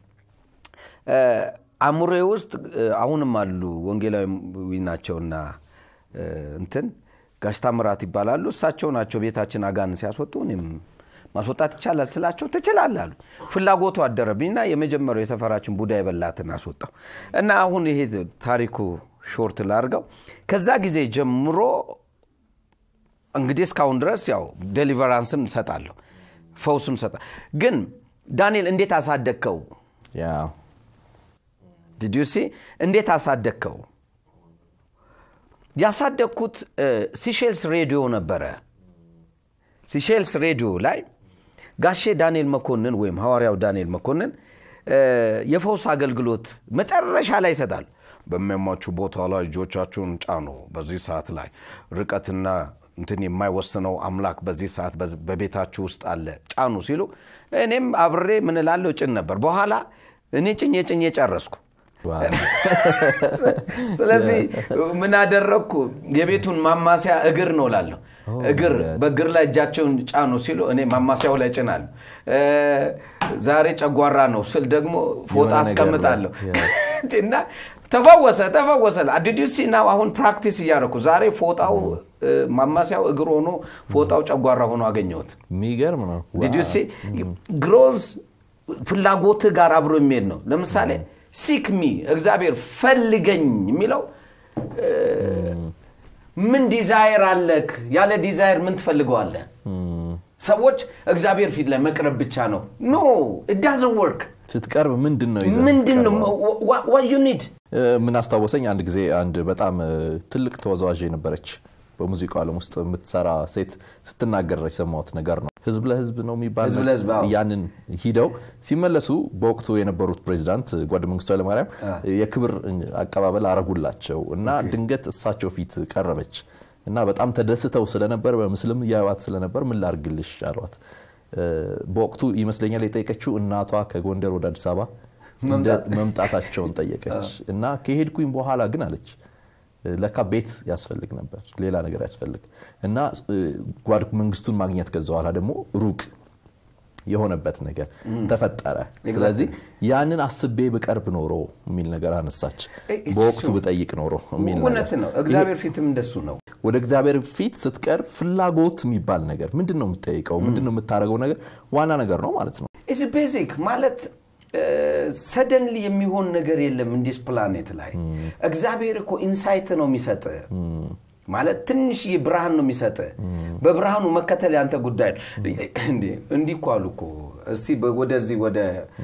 [SPEAKER 2] አእምሮዬ ውስጥ አሁንም አሉ ወንጌላዊ ናቸውና እንትን ጋሽ ታምራት ይባላሉ እሳቸው ናቸው ቤታችን አጋን ሲያስወጡ እኔም ማስወጣት ይቻላል ስላቸው ትችላል አሉ ፍላጎቱ አደረብኝና የመጀመሪያው የሰፈራችን ቡዳ የበላትን አስወጣው እና አሁን ይሄ ታሪኩ ሾርት ላርገው ከዛ ጊዜ ጀምሮ እንግዲህ እስካሁን ድረስ ያው ዴሊቨራንስም ሰጣለሁ ፈውስም ሰጣ ግን ዳንኤል እንዴት አሳደግከው ዲዲሲ እንዴት አሳደግከው ያሳደግኩት ሲሼልስ ሬዲዮ ነበረ ሲሼልስ ሬዲዮ ላይ ጋሼ ዳንኤል መኮንን ወይም ሐዋርያው ዳንኤል መኮንን የፈውስ አገልግሎት መጨረሻ ላይ ይሰጣል በሚያሟችሁ ቦታ ላይ እጆቻችሁን ጫኑ በዚህ ሰዓት ላይ ርቀትና እንትን የማይወስነው አምላክ በዚህ ሰዓት በቤታችሁ ውስጥ አለ ጫኑ ሲሉ እኔም አብሬ ምን ላለው ጭን ነበር በኋላ እኔ ጭኜ ጭኜ ጨረስኩ ስለዚህ ምን አደረግኩ? የቤቱን ማማሲያ እግር ነው ላለሁ እግር በእግር ላይ እጃቸውን ጫኑ ሲሉ እኔ ማማሲያው ላይ ጭናለሁ። ዛሬ ጨጓራ ነው ስል ደግሞ ፎጣ አስቀምጣለሁ እና ተፈወሰ ተፈወሰ። አዲዲሲ ና አሁን ፕራክቲስ እያደረኩ ዛሬ ፎጣው ማማሲያው እግር ሆኖ ፎጣው ጨጓራ ሆኖ አገኘሁት።
[SPEAKER 1] የሚገርም ነው።
[SPEAKER 2] ዲዲሲ ግሮዝ ፍላጎት ጋር አብሮ የሚሄድ ነው። ለምሳሌ ሲክ ሚ እግዚአብሔር ፈልገኝ የሚለው ምን ዲዛይር አለክ? ያለ ዲዛይር ምን ትፈልገዋለህ? ሰዎች እግዚአብሔር ፊት ላይ መቅረብ ብቻ ነው። ኖ ዳዝ ወርክ
[SPEAKER 1] ስትቀርብ ምንድን ነው ይዘህ
[SPEAKER 2] ምንድን ነው ዋት ዩ ኒድ
[SPEAKER 1] ምን አስታወሰኝ፣ አንድ ጊዜ አንድ በጣም ትልቅ ተወዛዋዥ የነበረች በሙዚቃው ዓለም ውስጥ የምትሰራ ሴት ስትናገር የሰማሁት ነገር ነው። ህዝብ ለህዝብ ነው የሚባል
[SPEAKER 2] ህዝብ ለህዝብ፣ አዎ።
[SPEAKER 1] ያንን ሂደው ሲመለሱ በወቅቱ የነበሩት ፕሬዚዳንት ጓድ መንግስቱ ኃይለማርያም የክብር አቀባበል አረጉላቸው እና ድንገት እሳቸው ፊት ቀረበች እና በጣም ተደስተው ስለነበር በምስልም እያዩዋት ስለነበር ምን ላርግልሽ አሏት። በወቅቱ ይመስለኛል የጠየቀችው እናቷ ከጎንደር ወደ አዲስ አበባ መምጣታቸውን ጠየቀች እና ከሄድኩኝ በኋላ ግን አለች ለካ ቤት ያስፈልግ ነበር፣ ሌላ ነገር ያስፈልግ እና ጓድ መንግስቱን ማግኘት ከዛ በኋላ ደግሞ ሩቅ የሆነበት ነገር ተፈጠረ። ስለዚህ ያንን አስቤ ብቀርብ ኖሮ የሚል ነገር አነሳች። በወቅቱ ብጠይቅ ኖሮ የሚል
[SPEAKER 2] እውነት ነው። እግዚአብሔር ፊትም እንደሱ ነው።
[SPEAKER 1] ወደ እግዚአብሔር ፊት ስትቀርብ ፍላጎት የሚባል ነገር ምንድን ነው የምትጠይቀው? ምንድን ነው የምታደርገው ነገር ዋና ነገር ነው ማለት ነው።
[SPEAKER 2] ኢዝ ቤዚክ ማለት ሰደንሊ የሚሆን ነገር የለም እንዲስ ፕላኔት ላይ እግዚአብሔር እኮ ኢንሳይት ነው የሚሰጥ ማለት ትንሽ ብርሃን ነው የሚሰጥ በብርሃኑ መከተል ያንተ ጉዳይ ነው እንዲህ እኮ አሉ እኮ እስቲ ወደዚህ ወደ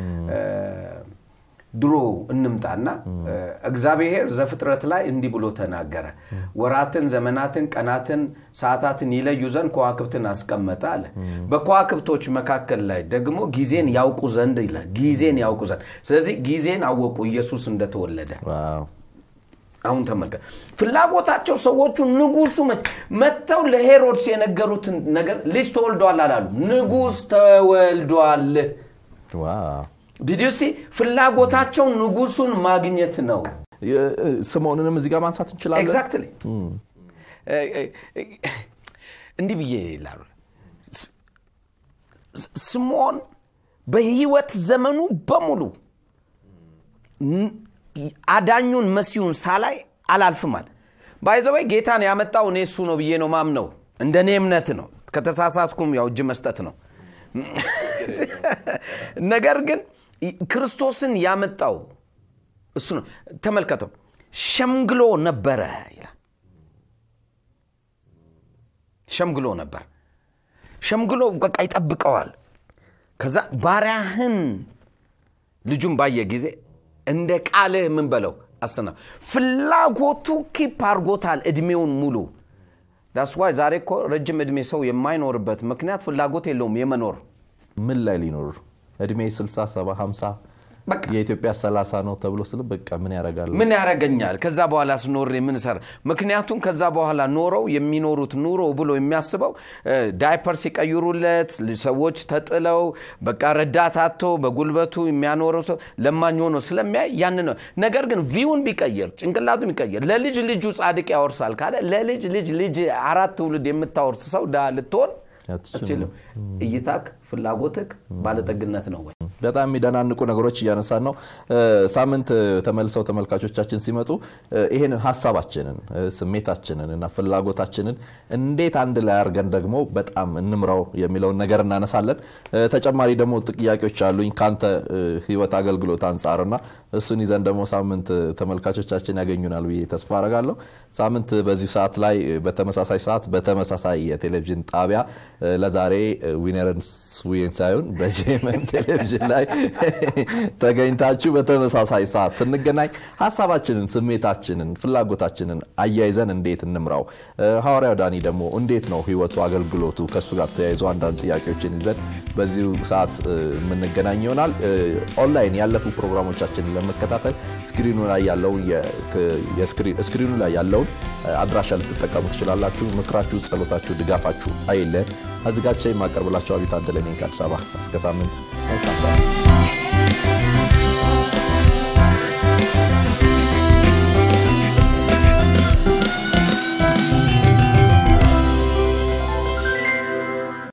[SPEAKER 2] ድሮ እንምጣና እግዚአብሔር ዘፍጥረት ላይ እንዲህ ብሎ ተናገረ ወራትን ዘመናትን ቀናትን ሰዓታትን ይለዩ ዘንድ ከዋክብትን አስቀመጠ አለ በከዋክብቶች መካከል ላይ ደግሞ ጊዜን ያውቁ ዘንድ ይላል ጊዜን ያውቁ ዘንድ ስለዚህ ጊዜን አወቁ ኢየሱስ እንደተወለደ አሁን ተመልከት ፍላጎታቸው ሰዎቹ ንጉሱ መጥተው ለሄሮድስ የነገሩትን ነገር ልጅ ተወልዷል አላሉ ንጉስ ተወልዷል ዲዲሲ ፍላጎታቸው ንጉሱን ማግኘት ነው
[SPEAKER 1] ስምዖንንም እዚህ ጋር ማንሳት እንችላለን
[SPEAKER 2] ኤግዛክትሊ እንዲህ ብዬ ይላሉ ስምዖን በህይወት ዘመኑ በሙሉ አዳኙን መሲሁን ሳላይ አላልፍም አለ ባይዘወይ ጌታን ያመጣው እኔ እሱ ነው ብዬ ነው ማምነው እንደ እኔ እምነት ነው ከተሳሳትኩም ያው እጅ መስጠት ነው ነገር ግን ክርስቶስን ያመጣው እሱ ነው ተመልከተው ሸምግሎ ነበረ ይላል ሸምግሎ ነበር ሸምግሎ በቃ ይጠብቀዋል ከዛ ባሪያህን ልጁን ባየ ጊዜ እንደ ቃልህ ምን በለው አስና ፍላጎቱ ኪፕ አርጎታል እድሜውን ሙሉ ዳስዋይ ዛሬ እኮ ረጅም እድሜ ሰው የማይኖርበት ምክንያት ፍላጎት የለውም የመኖር
[SPEAKER 1] ምን ላይ ሊኖር እድሜ 60 70 50 የኢትዮጵያ 30 ነው ተብሎ ስል በቃ ምን ያደርጋል
[SPEAKER 2] ምን ያደረገኛል ከዛ በኋላ ስኖሬ ምን ሰራ ምክንያቱም ከዛ በኋላ ኖረው የሚኖሩት ኑሮ ብሎ የሚያስበው ዳይፐር ሲቀይሩለት ሰዎች ተጥለው በቃ ረዳት አቶ በጉልበቱ የሚያኖረው ሰው ለማኝ ሆኖ ስለሚያይ ያን ነው ነገር ግን ቪውን ቢቀይር ጭንቅላቱ ቢቀይር ለልጅ ልጁ ጻድቅ ያወርሳል ካለ ለልጅ ልጅ ልጅ አራት ትውልድ የምታወርስ ሰው ዳ ልትሆን አትችልም እይታክ ፍላጎትክ ባለጠግነት ነው ወይ
[SPEAKER 1] በጣም የሚደናንቁ ነገሮች እያነሳን ነው ሳምንት ተመልሰው ተመልካቾቻችን ሲመጡ ይህንን ሀሳባችንን ስሜታችንን እና ፍላጎታችንን እንዴት አንድ ላይ አድርገን ደግሞ በጣም እንምራው የሚለውን ነገር እናነሳለን ተጨማሪ ደግሞ ጥያቄዎች አሉኝ ከአንተ ህይወት አገልግሎት አንጻርና እሱን ይዘን ደግሞ ሳምንት ተመልካቾቻችን ያገኙናል ብዬ ተስፋ አረጋለሁ ሳምንት በዚህ ሰዓት ላይ በተመሳሳይ ሰዓት በተመሳሳይ የቴሌቪዥን ጣቢያ ለዛሬ ዊነርንስ ዊን ሳይሆን በጄመን ቴሌቪዥን ላይ ተገኝታችሁ በተመሳሳይ ሰዓት ስንገናኝ ሀሳባችንን ስሜታችንን ፍላጎታችንን አያይዘን እንዴት እንምራው ሐዋርያው ዳኒ ደግሞ እንዴት ነው ህይወቱ አገልግሎቱ ከእሱ ጋር ተያይዞ አንዳንድ ጥያቄዎችን ይዘን በዚሁ ሰዓት የምንገናኝ ይሆናል ኦንላይን ያለፉ ፕሮግራሞቻችንን ለመከታተል ስክሪኑ ላይ ያለውን ስክሪኑ ላይ ያለውን አድራሻ ልትጠቀሙ ትችላላችሁ ምክራችሁ ጸሎታችሁ ድጋፋችሁ አይለን አዘጋጅቼ የማቀርብላቸው አቢት አደለኔ ከአዲስ አበባ እስከ ሳምንት መልካም